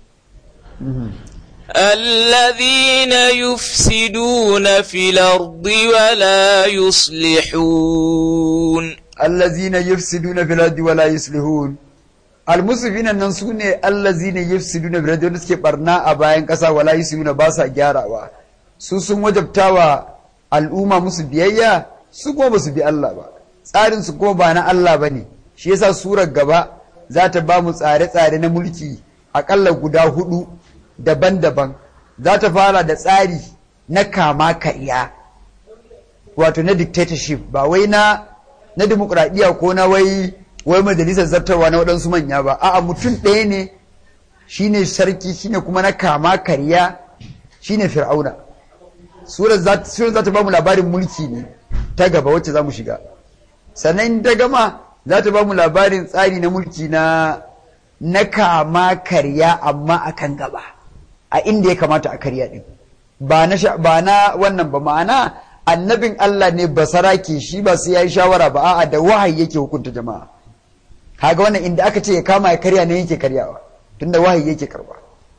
الذين يفسدون في الأرض ولا يصلحون الذين يفسدون في الأرض ولا يصلحون المسرفين nan su ne allazina yufsiduna fil ardi wanda suke barna a bayan ƙasa wala yuslihuna ba sa gyarawa su sun wajabtawa al'umma musu biyayya su kuma ba su bi Allah ba tsarin su kuma ba na Allah ba ne shi yasa surar gaba za ta ba mu tsare-tsare na mulki akalla guda hudu daban-daban za ta fara da tsari na kama karya wato na dictatorship ba wai na na demokradiyya ko na wai wai majalisar zartarwa na waɗansu manya ba a'a mutum ɗaya ne shine sarki shine kuma na kama karya shine fir'auna surar za ta ba mu labarin mulki ne ta gaba wacce za mu shiga sannan ta gama za ta ba mu labarin tsari na mulki na na kama karya amma a kan gaba a inda ya kamata a karya din ba na ba na wannan ba ma'ana annabin Allah ne basara ke shi ba sai yayi shawara ba a'a da wahayi yake hukunta jama'a kaga wannan inda aka ce ya kama ya karya ne yake karyawa tunda wahayi yake karba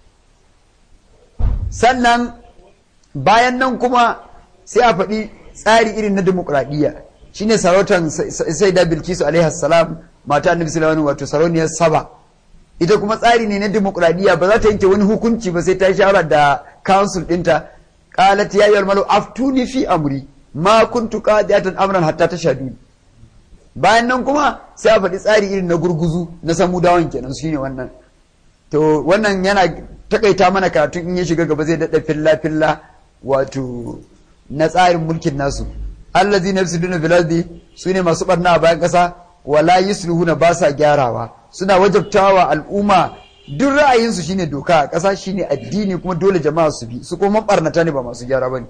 sannan bayan nan kuma sai a faɗi tsari irin na demokuraɗiyya shine sarautan sai da bilkisu alaihi salam mata annabi sallallahu wato sarauniyar saba ita kuma tsari ne na demokuraɗiyya ba za ta yanke wani hukunci ba sai ta yi shawara da council ɗinta qalat ya ayyuhal malu aftuni fi amri ma kuntu qadiyatan amran hatta tashhaduni bayan nan kuma sai a faɗi tsari irin na gurguzu na samudawan kenan shine wannan to wannan yana takaita mana karatun in ya shiga gaba zai daɗa filla filla wato na tsarin mulkin nasu allazi nafsiduna fil ardi sune masu barna a bayan ƙasa wala yusluhuna ba sa gyarawa suna wajabtawa al'umma duk ra'ayinsu shine doka a ƙasa shine addini kuma dole jama'a su bi su kuma barnata ne ba masu gyara bane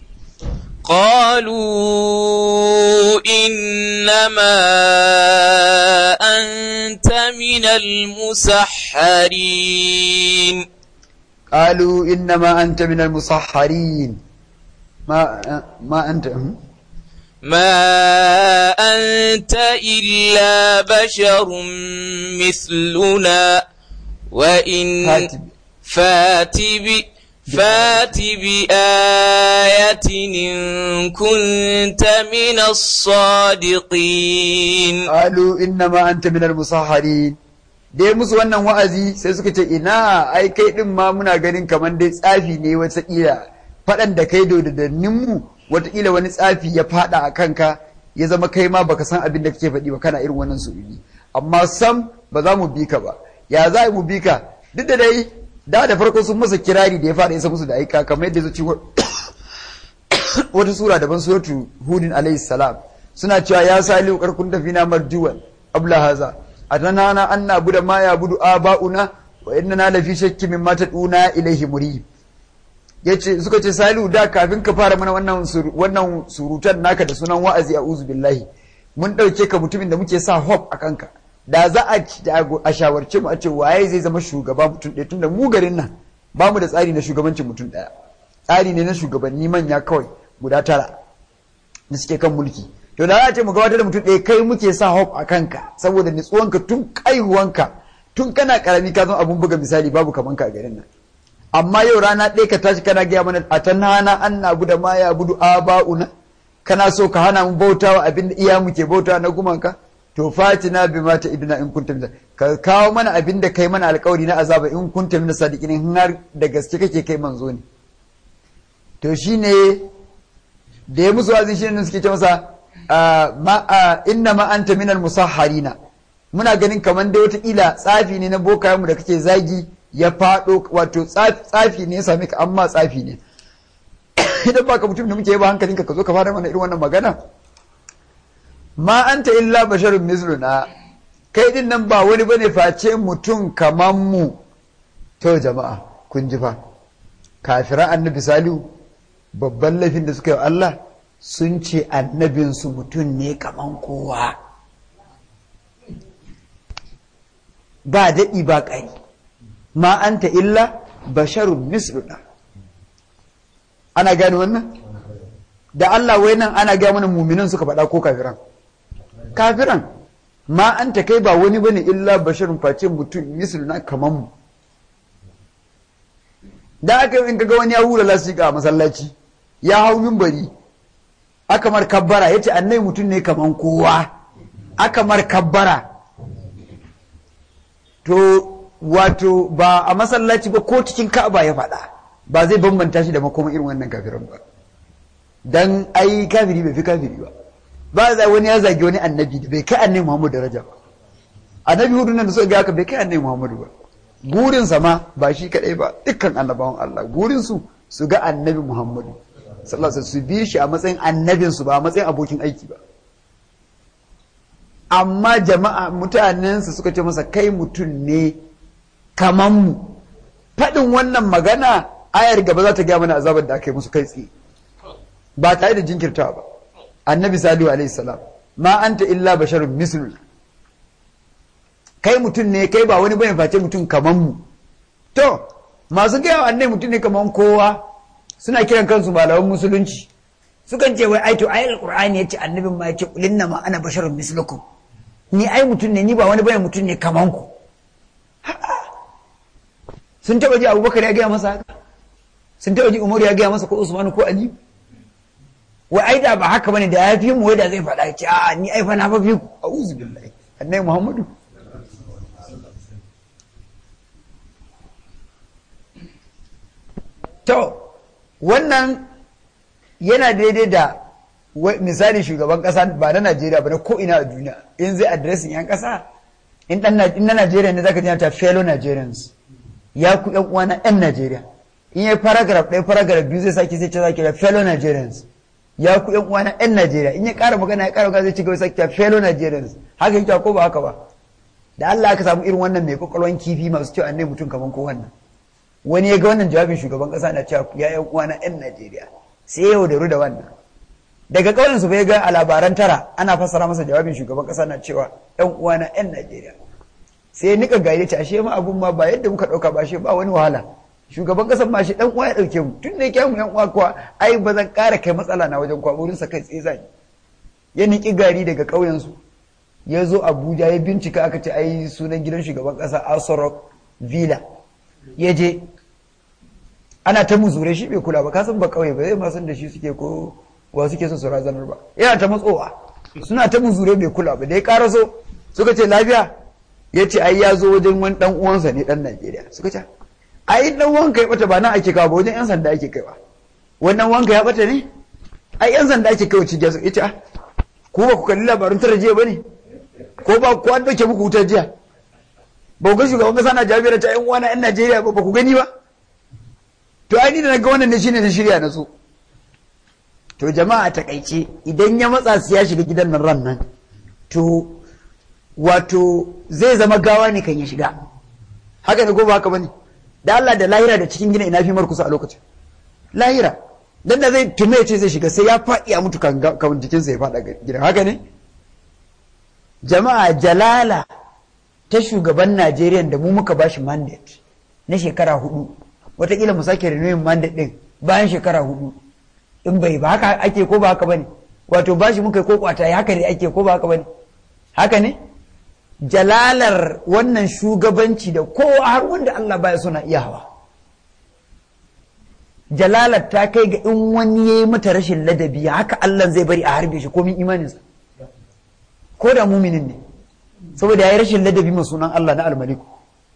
قالوا إنما أنت من المسحرين قالوا إنما أنت من المسحرين ما ما أنت ما أنت إلا بشر مثلنا وإن فات ب- فات ب فات بآية إن كنت من الصادقين qalu innama anta minal musahharin dai musu wannan wa'azi sai suka ce ina ai kai din ma muna ganin kaman dai tsafi ne wata kila fadan da kai da mu wata kila wani tsafi ya fada a kanka ya zama kai ma baka san abin da kake faɗi ba kana irin wannan su'ili amma sam ba za mu bi ka ba ya za mu bi ka duk da dai da da farko sun masa kirari da ya fada isa musu da aika kamar yadda zuci wata sura daban suratu hudin alayhi salam suna cewa ya salihu karkun tafi na marjuwan abla haza atanana an nabuda ma ya budu aba'una wa inna lafi shakki mimma taduna ilaihi murib yace suka ce salihu da kafin ka fara mana wannan sur- wannan surutan naka da sunan wa'azi a'udhu billahi mun dauke ka mutumin da muke sa hope a kanka da za a ci- da a shawarce mu a ce waye zai zama shugaba mutum ɗaya tunda mu garin nan ba mu da tsari na shugabancin mutum ɗaya tsari ne na shugabanni manya kawai guda tara da suke kan mulki to da za a ce mu gabatar da mutum ɗaya kai muke sa hope a kanka saboda nitsuwanka tun kaihuwanka tun kana karami ka zama abun buga misali babu kaman ka a garin nan amma yau rana ɗaya ka tashi kana gaya mana a tan hana an na buda ma ya budu aba'una kana so ka hana mu bautawa abin da iya muke bautawa na gumanka to fatina bi mata iduna in kunta min ka kawo mana abin da kai mana alƙawari na azaba in kunta min sadiqin in har da gaske kake kai manzo ne to shine da ya musu wazin shi ne suke ce masa inna ma anta minal musahharina muna ganin kamar dai wataƙila tsafi ne na bokayenmu da kake zagi ya faɗo wato tsafi ne ya same ka amma tsafi ne idan baka mutum da muke yaba hankalinka ka zo ka fara mana irin wannan magana ma anta illa basharun misluna kai din nan ba wani bane face mutum kaman mu to jama'a kun ji fa kafiran annabi salihu babban laifin da suka yi Allah sun ce annabinsu mutum ne kaman kowa ba daɗi ba ƙari ma anta illa basharun misluna ana gane wannan da Allah wai nan ana gaya mana muminan suka faɗa ko kafiran kafiran ma anta kai ba wani bane illa basharun face mutum misluna kaman mu da aka in kaga wani ya hura lasika a masallaci ya hau mimbari aka mar kabbara yace annai mutum ne kaman kowa aka mar kabbara to wato ba a masallaci ba ko cikin ka'aba ya faɗa ba zai bambanta shi da makoma irin wannan kafiran ba dan ai kafiri bai fi kafiri ba ba za wani ya zagi wani annabi da bai kai annabi Muhammad daraja ba annabi hudu nan da suka ga haka bai kai annabi Muhammad ba gurinsa ma ba shi kadai ba dukkan annabawan Allah gurinsu su ga annabi Muhammadu sallallahu alaihi su bi shi a matsayin annabinsu ba a matsayin abokin aiki ba amma jama'a mutanensu suka ce masa kai mutum ne kaman mu faɗin wannan magana ayar gaba za ta gaya mana azabar da aka yi musu kai tsaye ba tare da jinkirtawa ba annabi salihu alaihi salam ma anta illa basharun misluna kai mutum ne kai ba wani bane face mutum kaman mu to masu gaya wa annai mutum ne kaman kowa suna kiran kansu malaman musulunci sukan ce wai ai to ayar qur'ani yace annabin ma yace kulinna ma ana basharun mislukum ni ai mutum ne ni ba wani bane mutum ne kaman ku sun taɓa ji abubakar ya gaya masa haka sun taɓa ji umar ya gaya masa ko usmanu ko ali wai ai da ba haka bane da ya fi mu wai da zai faɗa ce a ni ai fa na fa fi ku a'udhu billahi annabi muhammadu to wannan yana daidai da misali shugaban kasa ba na Najeriya ba na ko ina a duniya in zai adresin yan kasa in dan na Najeriya ne zaka ji ta fellow Nigerians ya ku yan uwa na yan Najeriya in yayi paragraph ɗaya paragraph biyu zai sake sai ce zaki da fellow Nigerians ya ku yan uwa na yan Najeriya in ya ƙara magana ya ƙara magana zai ci gaba sake ta fellow Nigerians haka yake ko ba haka ba da Allah aka samu irin wannan mai kwakwalwan kifi masu cewa annai mutum kaman ko wannan wani ya ga wannan jawabin shugaban kasa na cewa ya yan uwa na yan Najeriya sai ya yaudaru da wannan daga kauyen su bai ga a labaran tara ana fassara masa jawabin shugaban kasa na cewa yan uwa na yan Najeriya sai ya nika gaire ce ashe ma abun ma ba yadda muka dauka ba ashe ba wani wahala shugaban kasan ma shi dan uwa ya dauke mu tun da yake mu yan uwa kuwa ai ba zan kara kai matsala na wajen kwaburin sa kai tsaye zan ya niki gari daga kauyen su ya zo Abuja ya bincika aka ce ai sunan gidan shugaban kasa Asorok Villa ya je ana ta muzure shi bai kula ba kasan ba kauye ba zai ma san da shi suke ko wa suke so su razanar ba yana ta matsowa suna ta muzure bai kula ba da ya karaso suka ce lafiya ya ce ai ya zo wajen wani dan uwansa ne dan Najeriya suka ce ai dan wanka ya bata ba nan ake kawo ba wajen yan sanda ake kaiwa wannan wanka ya bata ne ai yan sanda ake kaiwa cikin su ita ku ba ku kalli labarun tara jiya bane ko ba ku an dauke muku wutar jiya ba ku ga shugaban kasa na jami'ar ta yan uwana yan Najeriya ba ba ku gani ba to ai ni da naga wannan ne shine na shirya na so to jama'a takaice idan ya matsa su ya shiga gidan nan ran nan to wato zai zama gawa ne kan ya shiga haka ne ko ba haka bane da Allah da lahira da cikin gina ina fi mar kusa a lokacin lahira dan da zai tume ce zai shiga sai ya faɗi a mutu kan kan jikinsa ya faɗa gidan haka ne jama'a jalala ta shugaban Najeriya da mu muka bashi mandate na shekara hudu watakila mu sake renewing mandate din bayan shekara hudu in bai ba haka ake ko ba haka bane wato bashi muka ko kwata haka ne ake ko ba haka bane haka ne jalalar wannan shugabanci da kowa har wanda Allah baya suna iya hawa jalalar ta kai ga in wani ya yi mata rashin ladabi haka Allah zai bari a harbe shi komin imaninsa ko da muminin ne saboda ya yi rashin ladabi ma sunan Allah na almaliku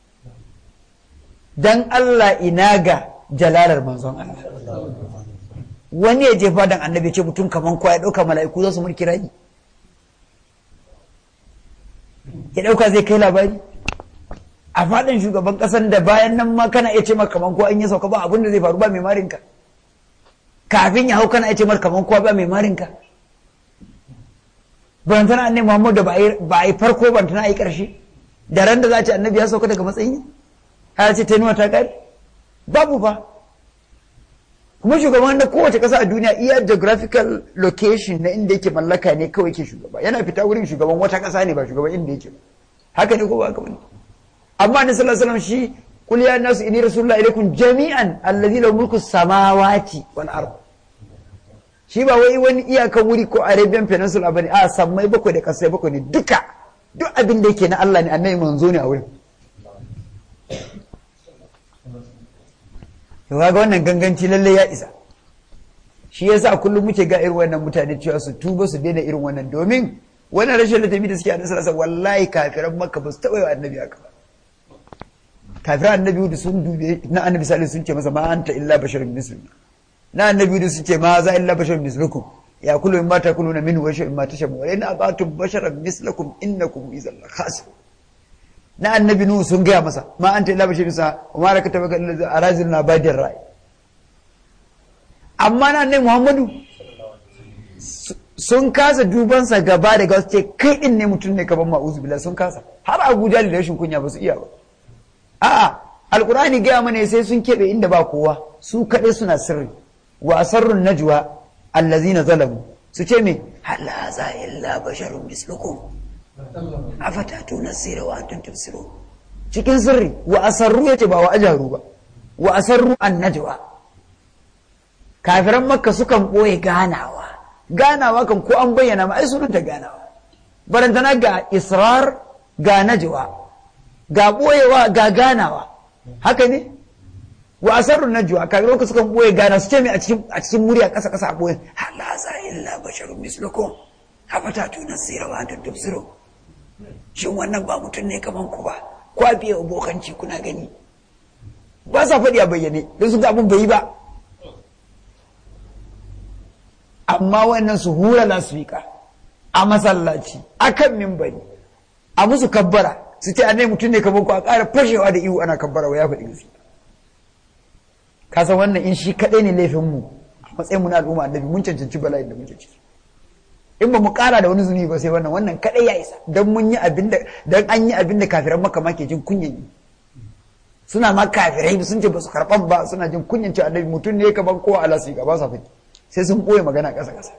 dan Allah ina ga jalalar manzon Allah wani ya je fadan annabi ce mutum kaman kwa ya ɗauka mala'iku za su mulki rayi ya ɗauka zai kai labari a faɗin shugaban ƙasar da bayan nan ma kana iya ce maka kaman ko an yi sauka ba abin da zai faru ba mai marinka kafin ya hau kana iya ce maka kaman kowa ba mai marinka bantana annabi Muhammad da ba a yi farko bantana a yi ƙarshe da ran da za a ce annabi ya sauka daga matsayi har ce tenuwa ta ƙari babu ba kuma shugaban da kowace ƙasa a duniya iya geographical location na inda yake mallaka ne kawai ke shugaba yana fita wurin shugaban wata ƙasa ne ba shugaban inda yake ba haka ne ko ba haka bane amma ni sallallahu alaihi wasallam shi qul ya nasu inni rasulullahi ilaikum jami'an allazi lahu mulku samawati wal ard shi ba wai wani iyakan wuri ko arabian peninsula bane a sammai bakwai da kasai bakwai ne duka duk abin da yake na Allah ne annabi manzo ne a wurin to ga wannan ganganci lalle ya isa shi yasa kullum muke ga irin wannan mutane cewa su tuba su daina irin wannan domin wannan rashin ladabi da suke a nasara wallahi kafiran makka ba su taɓa yi wa annabi haka ba kafiran annabi da sun dube na annabi salisu sun ce masa ma anta illa basharun muslim na annabi da sun ce ma za illa basharun mislukum ya kullu in ma takuluna minhu wa shay'in ma tashabu wa in abatum basharan mislakum innakum idzal khasir na annabi nuhu sun gaya masa ma anta illa basharun sa wa ma rakata baka illa arazilna badir ra'i amma na annabi muhammadu sun kasa dubansa gaba da gaske ce kai din ne mutum ne kaban ma'uzu billah sun kasa har abuja da rashin kunya ba su iya ba a'a alkurani gaya mana sai sun keɓe inda ba kowa su kaɗai suna sirri wa asarrun najwa allazina zalamu su ce me hala za illa basharun mislukum afatatu nasira wa antum tubsirun cikin sirri wa asarru yace ba wa ajaru ba wa asarru an najwa kafiran makka sukan ɓoye ganawa ganawa kan ko an bayyana ma ai sunanta ganawa barantana ga israr ga najwa ga ɓoyewa ga ganawa haka ne wa asarrun najwa kaga lokacin sukan boye gana su ce mai a cikin a cikin murya kasa kasa a boye hala za illa basharun mislukum afata tuna sira wa antum tubsiru shin wannan ba mutum ne kaman ku ba kwa biye abokanci kuna gani ba sa faɗi a bayyane don su ga abin bai yi ba amma wannan su hura lasfika a masallaci a kan mimbari a musu kabbara su ce annai mutum ne kamar ku a ƙara fashewa da ihu ana kabbara wa ya faɗi gaskiya ka san wannan in shi kaɗai ne laifin mu a matsayin mu na al'umma annabi mun cancanci bala'in da muke ciki in ba mu ƙara da wani zunubi ba sai wannan wannan kaɗai ya isa dan mun yi abin da dan an yi abin da kafiran maka ma ke jin kunyan yi suna ma kafirai sun ce ba su karɓan ba suna jin kunyan ci annabi mutum ne kamar kowa ala su ba sa faɗi sai sun ɓoye magana ƙasa ƙasa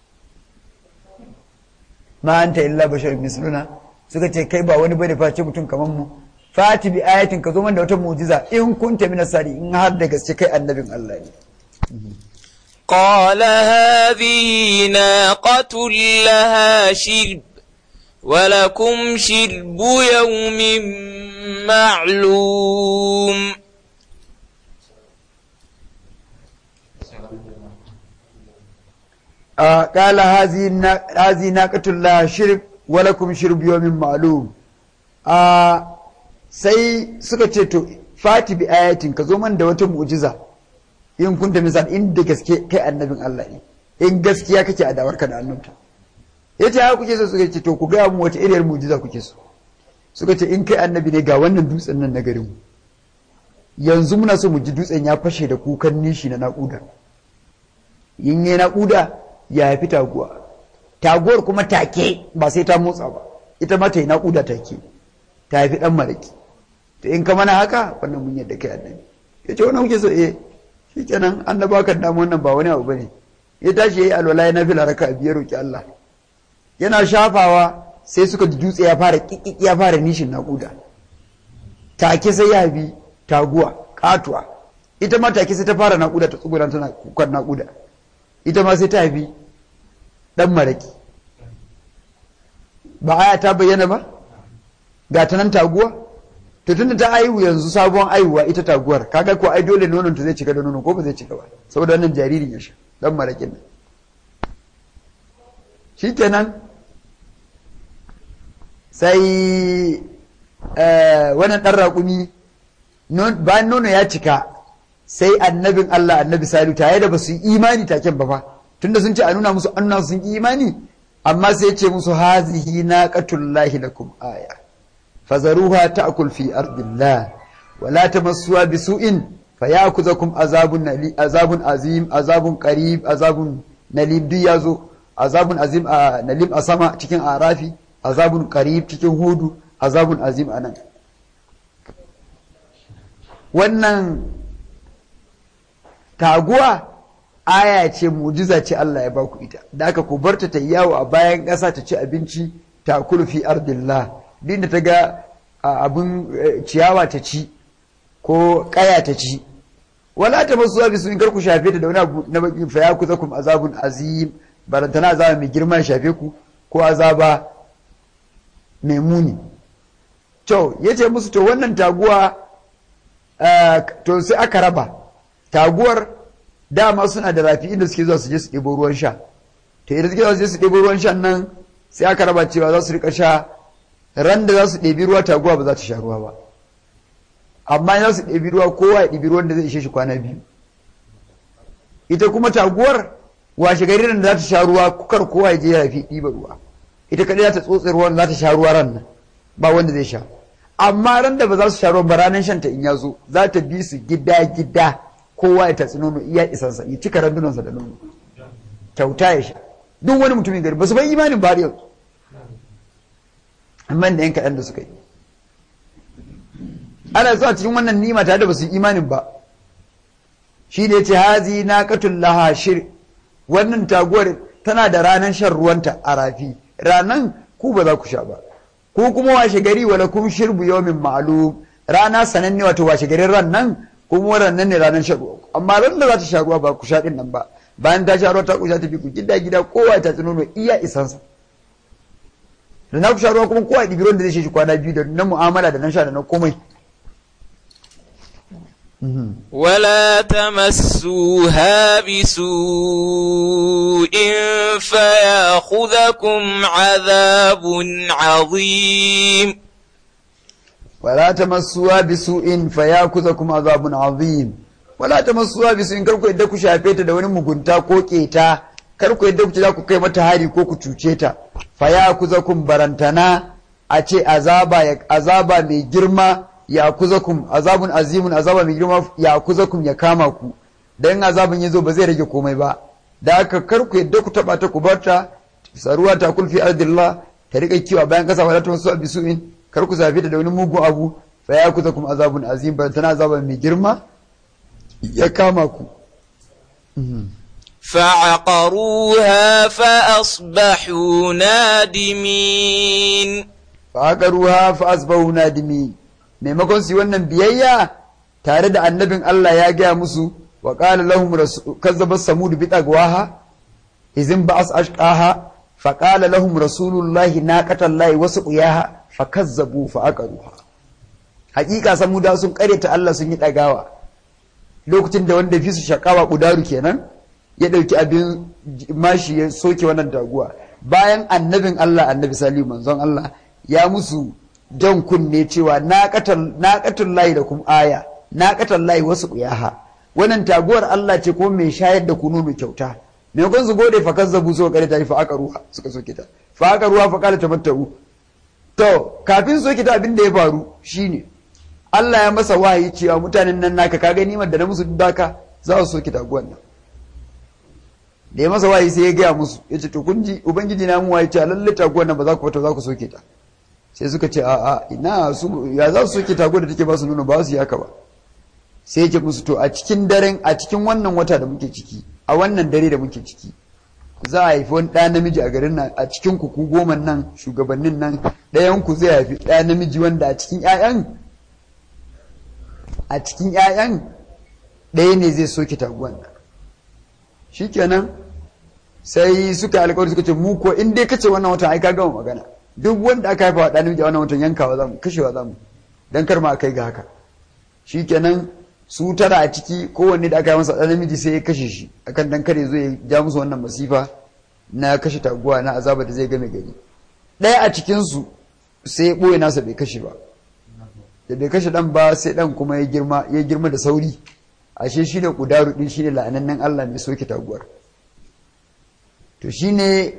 ma anta illa bashar misluna suka ce kai ba wani bane face mutum kamar mu fati bi ayatin ka zo man da wata mu'jiza in kunta min sari in har da gaske kai annabin Allah ne قال هذه ناقة لها شرب ولكم شرب يوم معلوم آه قال هذه هذه ناقة لها شرب ولكم شرب يوم معلوم آه sai suka ce to fati bi ayatin ka zo man da wata mu'jiza in kunta misal in da gaske kai annabin Allah ne in gaskiya kake a dawarka da annabta yace haka kuke so suka ce to ku ga mu wata iriyar mu'jiza kuke so suka ce in kai annabi ne ga wannan dutsen nan na garin mu yanzu muna so mu ji dutsen ya fashe da kukan nishi na naƙuda in yi naƙuda ya haifi taguwa taguwar kuma take ba sai ta motsa ba ita ma ta yi naƙuda take ta haifi ɗan maraki to in ka mana haka wannan mun yadda kai annabi ya ce wannan kuke so eh shi kenan annaba kan damu wannan ba wani abu bane ya tashi ya yi alwala ya nafila raka a biyar roƙi Allah yana shafawa sai suka ji dutse ya fara ƙiƙiƙi ya fara nishin naƙuda take sai ya bi taguwa katuwa ita ma take sai ta fara naƙuda ta tsugura tana kukan naƙuda ita ma sai ta haifi ɗan maraki ba aya ta bayyana ba ga ta nan taguwa to tunda ta aihu yanzu sabon aihuwa ita taguwar kaga ko ai dole nonon ta zai cika da nono ko ba zai cika ba saboda wannan jaririn ya sha ɗan marakin nan shikenan sai wannan ɗan raƙumi bayan nono ya cika sai annabin Allah annabi Salihu tare da ba su yi imani taken ba fa tunda sun ce a nuna musu an nuna sun yi imani amma sai ya ce musu hazihi naqatullahi lakum aya fazaruha ta'kul fi ardillah wa la tamassuha bisu'in fayakuzakum azabun nali azabun azim azabun qarib azabun nalim duk yazo azabun azim a nalim a sama cikin arafi azabun qarib cikin hudu azabun azim anan wannan taguwa aya ce mujiza ce Allah ya baku ita da aka ku barta ta yawo a bayan ƙasa ta ci abinci ta kulfi ardillah din da ta ga abin ciyawa ta ci ko ƙaya ta ci wala ta masu zafi sun kar ku shafe ta da wani abu na baki fa ya kuza kum azabun azim barantana azaba mai girma ya shafe ku ko azaba mai muni to yace musu to wannan taguwa to sai aka raba taguwar dama suna da rafi inda suke zuwa su je su ɗebo ruwan sha to idan suke zuwa su je su ɗebo ruwan shan nan sai aka raba cewa za su rika sha ran da za su ɗebi ruwa taguwa ba za ta sha ruwa ba amma za su ɗebi ruwa kowa ya ɗebi ruwan da zai ishe shi kwana biyu ita kuma taguwar washe gari da za ta sha ruwa kukar kowa ya je ya rafi ɗiba ruwa ita kaɗai za ta tsotse ruwan za ta sha ruwa ran nan ba wanda zai sha amma ran da ba za su sha ruwan ba ranar shanta in ya zo za ta bi su gida gida kowa ya tatsi nono iya isansa ya cika randunansa da nono kyauta ya sha duk wani mutumin gari ba su bai imanin ba yanzu amma da yan kaɗan da suka yi ana zuwa cikin wannan nima tare da ba su yi imanin ba shi ne ce hazi na katun laha shir wannan taguwar tana da ranar shan ruwanta a rafi ranan ku ba za ku sha ba ko kuma washe gari wala kum shirbu yawmin ma'lum rana sananne wato washe garin ran nan kuma ran nan ne ranar shan ruwa amma ran da za ta sha ruwa ba ku sha din nan ba bayan ta sha ruwa ta kusha ta fi ku gida gida kowa ta tsino no iya isansa da na ku sha ruwa kuma kowa ɗibi ruwan da zai shi kwana biyu da na mu'amala da na sha da na komai ولا تمسوها بسوء فياخذكم عذاب عظيم ولا تمسوها بسوء فياخذكم عذاب عظيم ولا تمسوها بسوء kar ku yadda ku shafe ta da wani mugunta ko keta kar ku yadda ku ce za ku kai mata hari ko ku cuce ta fayakuzakum barantana a ce azaba azaba mai girma ya kuzakum azabun azimun azaba mai girma ya kuzakum ya kama ku dan azabin yazo ba zai rage komai ba da haka kar ku yadda ku taba ta ku barta saruwa ta kulfi ardillah ta rika kiwa bayan kasa wala ta wasu bisu'in kar ku zafi da wani mugun abu fa ya kuza kuma azabun azim ba tana azaba mai girma ya kama ku فعقروها فأصبحوا نادمين فعقروها فأصبحوا نادمين maimakon su wannan biyayya tare da annabin Allah ya gaya musu wa qala lahum kazzaba samud bi tagwaha izin ba'as ashqaha fa qala lahum rasulullahi naqatallahi wasuqiyaha fakazzabu fa aqaruha hakika samuda sun ta Allah sun yi dagawa lokacin da wanda fi su shakawa kudaru kenan ya dauki abin mashi ya soke wannan taguwa bayan annabin Allah annabi salihu manzon Allah ya musu jan kunne cewa naqatul lahi da kuma aya naqatul lahi wasu kuyaha wannan taguwar Allah ce ko mai shayar da kunu mai kyauta me kun su gode fa kazzabu so kare ta fa aqaruha suka soke ta fa aqaruha fa qala tamattau To, kafin soke ta abin da ya faru shine Allah ya masa wahayi cewa mutanen nan naka ka gani da na musu daka za su soke taguwan nan. Da ya masa wahayi sai ya gaya musu ya ce to kun ji ubangiji na mu wahayi cewa lalle taguwan nan ba za ku fita za ku soke ta. Sai suka ce a'a ina su ya za su soke taguwar da take ba su nuna ba su yi haka ba. Sai ya ce musu to a cikin daren a cikin wannan wata da muke ciki a wannan dare da muke ciki za a haifi wani ɗa namiji a garin nan a cikin ku ku goma nan shugabannin nan ɗayan ku zai haifi ɗa namiji wanda a cikin ƴaƴan a cikin ƴaƴan ɗaya ne zai soke taguwan nan shikenan sai suka alƙawari suka ce mu ko in dai kace wannan watan ai ka gama magana duk wanda aka haifa wa ɗa namiji a wannan watan yankawa zamu kashewa zamu dan kar ma a kai ga haka shikenan su tara a ciki kowanne da aka yi masa ɗan namiji sai ya kashe shi akan dan kare zo ya ja musu wannan masifa na kashe taguwa na azaba da zai game gari ɗaya a cikinsu sai ya ɓoye nasa bai kashe ba da bai kashe ɗan ba sai ɗan kuma ya girma ya girma da sauri ashe shi ne ƙudaru ɗin shi ne la'anannen Allah mai soke taguwar to shi ne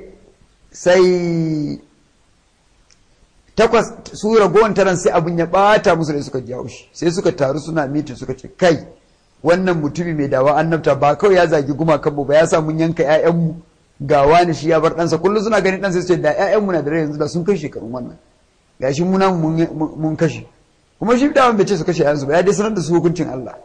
sai takwas su ragowar taron sai abin ya bata musu da suka ji haushi sai suka taru suna mitin suka ce kai wannan mutumi mai dawa annabta ba kawai ya zagi gumakan ba ya sa mun yanka ƴaƴanmu ga wani shi ya bar ɗansa kullum suna ganin ɗansa su ce da ƴaƴanmu na da rai yanzu da sun kai shekarun wannan gashi muna mun kashe kuma shi da bai ce su kashe ƴaƴansu ba ya dai sanar da su hukuncin Allah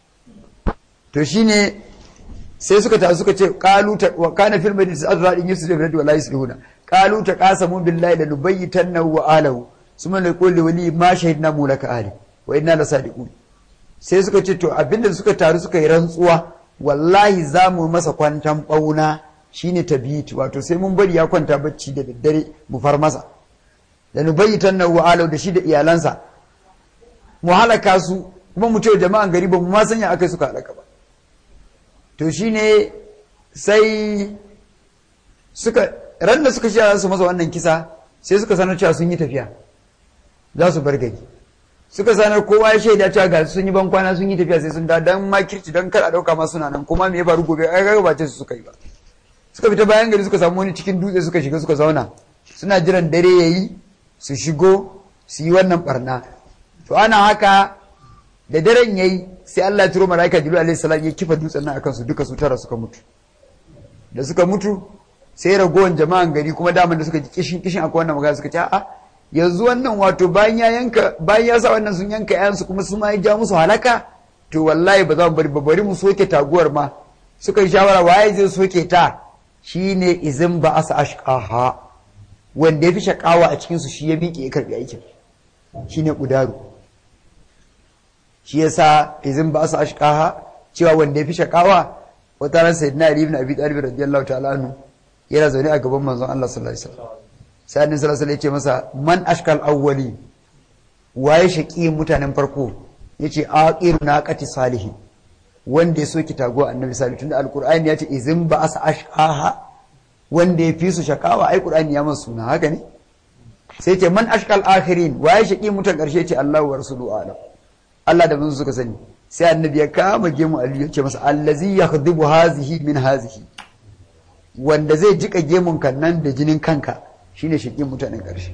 to shine sai suka taru suka ce qalu wa kana fil madinati azra in yusuf da wala yuslihuna قالوا تقاسموا بالله لنبيتنه وآله ثم نقول لولي ما شهدنا مولك آله وإنا لصادقون sai suka ce to abinda suka taru suka yi rantsuwa wallahi za mu masa kwantan bauna shine tabit wato sai mun bari ya kwanta bacci da daddare mu far masa da nubayyitan na wa'alau da shi da iyalansa mu halaka su kuma mu ce jama'an gari ba mu ma sanya akai suka halaka ba to shine sai suka ran da suka shirya su masa wannan kisa sai suka sanar cewa sun yi tafiya za su bar gari suka sanar kowa ya shaida cewa ga sun yi ban kwana sun yi tafiya sai sun da dan makirci dan kar a dauka ma suna nan kuma me ya faru gobe ai ga ba ce su suka yi ba suka fita bayan gari suka samu wani cikin dutse suka shiga suka zauna suna jiran dare yayi su shigo su yi wannan barna to ana haka da daren yayi sai Allah ya turo malaika Jibril alaihi salam ya kifa dutsen nan akan su duka su tara suka mutu da suka mutu sai ragowar jama'an gari kuma daman da suka ji kishin kishin akwai wannan magana suka ce a'a yanzu wannan wato bayan ya yanka bayan ya sa wannan sun yanka yayansu kuma su ma ya ja musu halaka to wallahi ba za mu bari ba bari mu soke taguwar ma suka yi shawara waye zai soke ta shine izin ba asa ashqaha wanda ya fi shakawa a cikin su shi ya miƙe ya karbi aikin shine kudaru shi yasa izin ba asa ashqaha cewa wanda ya fi shakawa wata ran sayyidina ali ibn abi talib radiyallahu ta'ala anhu yana zaune a gaban manzon Allah sallallahu alaihi wasallam sai annabi sallallahu alaihi wasallam ya ce masa man ashkal awwali waye shaqi mutanen farko yace aqir naqati salihin wanda ya soki tago annabi salih tunda alqur'ani ya ce izin ba asa ashqaha wanda ya fi su shakawa ai qur'ani ya masa suna haka ne sai ce man ashqal akhirin waye shaki mutan karshe ce Allahu wa rasuluhu alam Allah da manzo suka sani sai annabi ya kama gemu Ali ya ce masa allazi yakhdibu hazihi min hazihi wanda zai jika gemun kan nan da jinin kanka shine shaki mutanen karshe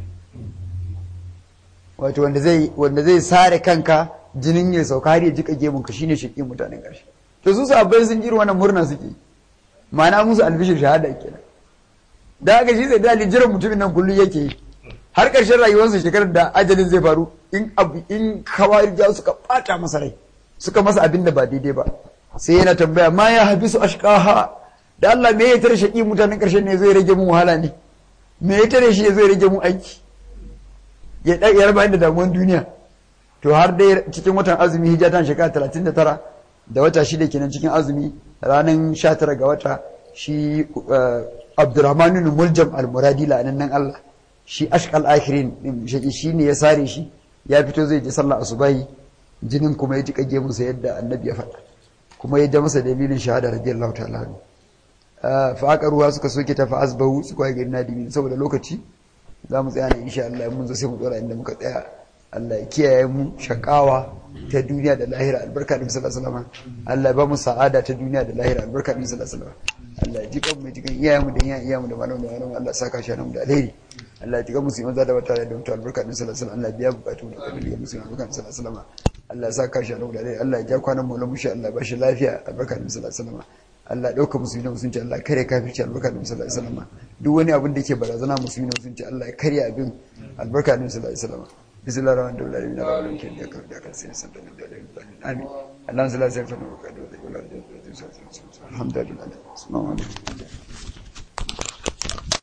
wato wanda zai wanda zai sare kanka jinin ya sauka har ya jika gemun ka shine shaki mutanen karshe to su sahabbai sun jira wannan murna suke ma'ana musu albishir shahada kenan da haka shi zai dali jiran mutumin nan kullum yake yi har ƙarshen rayuwarsa shekarar da ajalin zai faru in abu in kawarija suka ɓata masa rai suka masa abin da ba daidai ba sai yana tambaya ma ya habisu ashqaha da Allah me ya tare shaki mutanen ƙarshen ne zai rage mun wahala ne me ya tare shi zai rage mun aiki ya da ya raba da damuwan duniya to har dai cikin watan azumi hijatan shekara 39 da wata shida kenan cikin azumi ranar 19 ga wata shi Abdurrahman ibn Muljam al-Muradi la'annan Allah shi ashkal akhirin shi ne ya sare shi ya fito zai je sallah asubahi jinin kuma ya jika gemunsa yadda annabi ya faɗa kuma ya ja masa dalilin shahada radiyallahu ta'ala anhu fa aka ruwa suka soke ta fa asbahu su kai gidan nadimin saboda lokaci za mu tsaya ne insha Allah mun zo sai mu dora inda muka tsaya Allah ya kiyaye mu shakawa ta duniya da lahira albarka da sallallahu alaihi wasallam Allah ya ba mu sa'ada ta duniya da lahira albarka da sallallahu alaihi wasallam Allah ya ji kan mu ji kan iyayenmu da iyayenmu da malamu da malamu Allah saka shi nan da alheri Allah ya tiga musulman za da wata da mutu albarka din sallallahu alaihi Allah biya bukatu da kabili ga musulman albarka din sallallahu alaihi Allah ya saka shi nan da alheri Allah ya ja kwanan mu lamu shi Allah ba shi lafiya albarka din sallallahu alaihi Allah dauka musulmi da musulunci Allah kare kafirci albarka din sallallahu alaihi wasallam duk wani abin da yake barazana musulmi da musulunci Allah ya karya abin albarka din sallallahu alaihi wasallam bismillahir rahmanir rahim la ilaha illa anta da kan sai san da amin Allah sallallahu alaihi wasallam alhamdulillah assalamu alaikum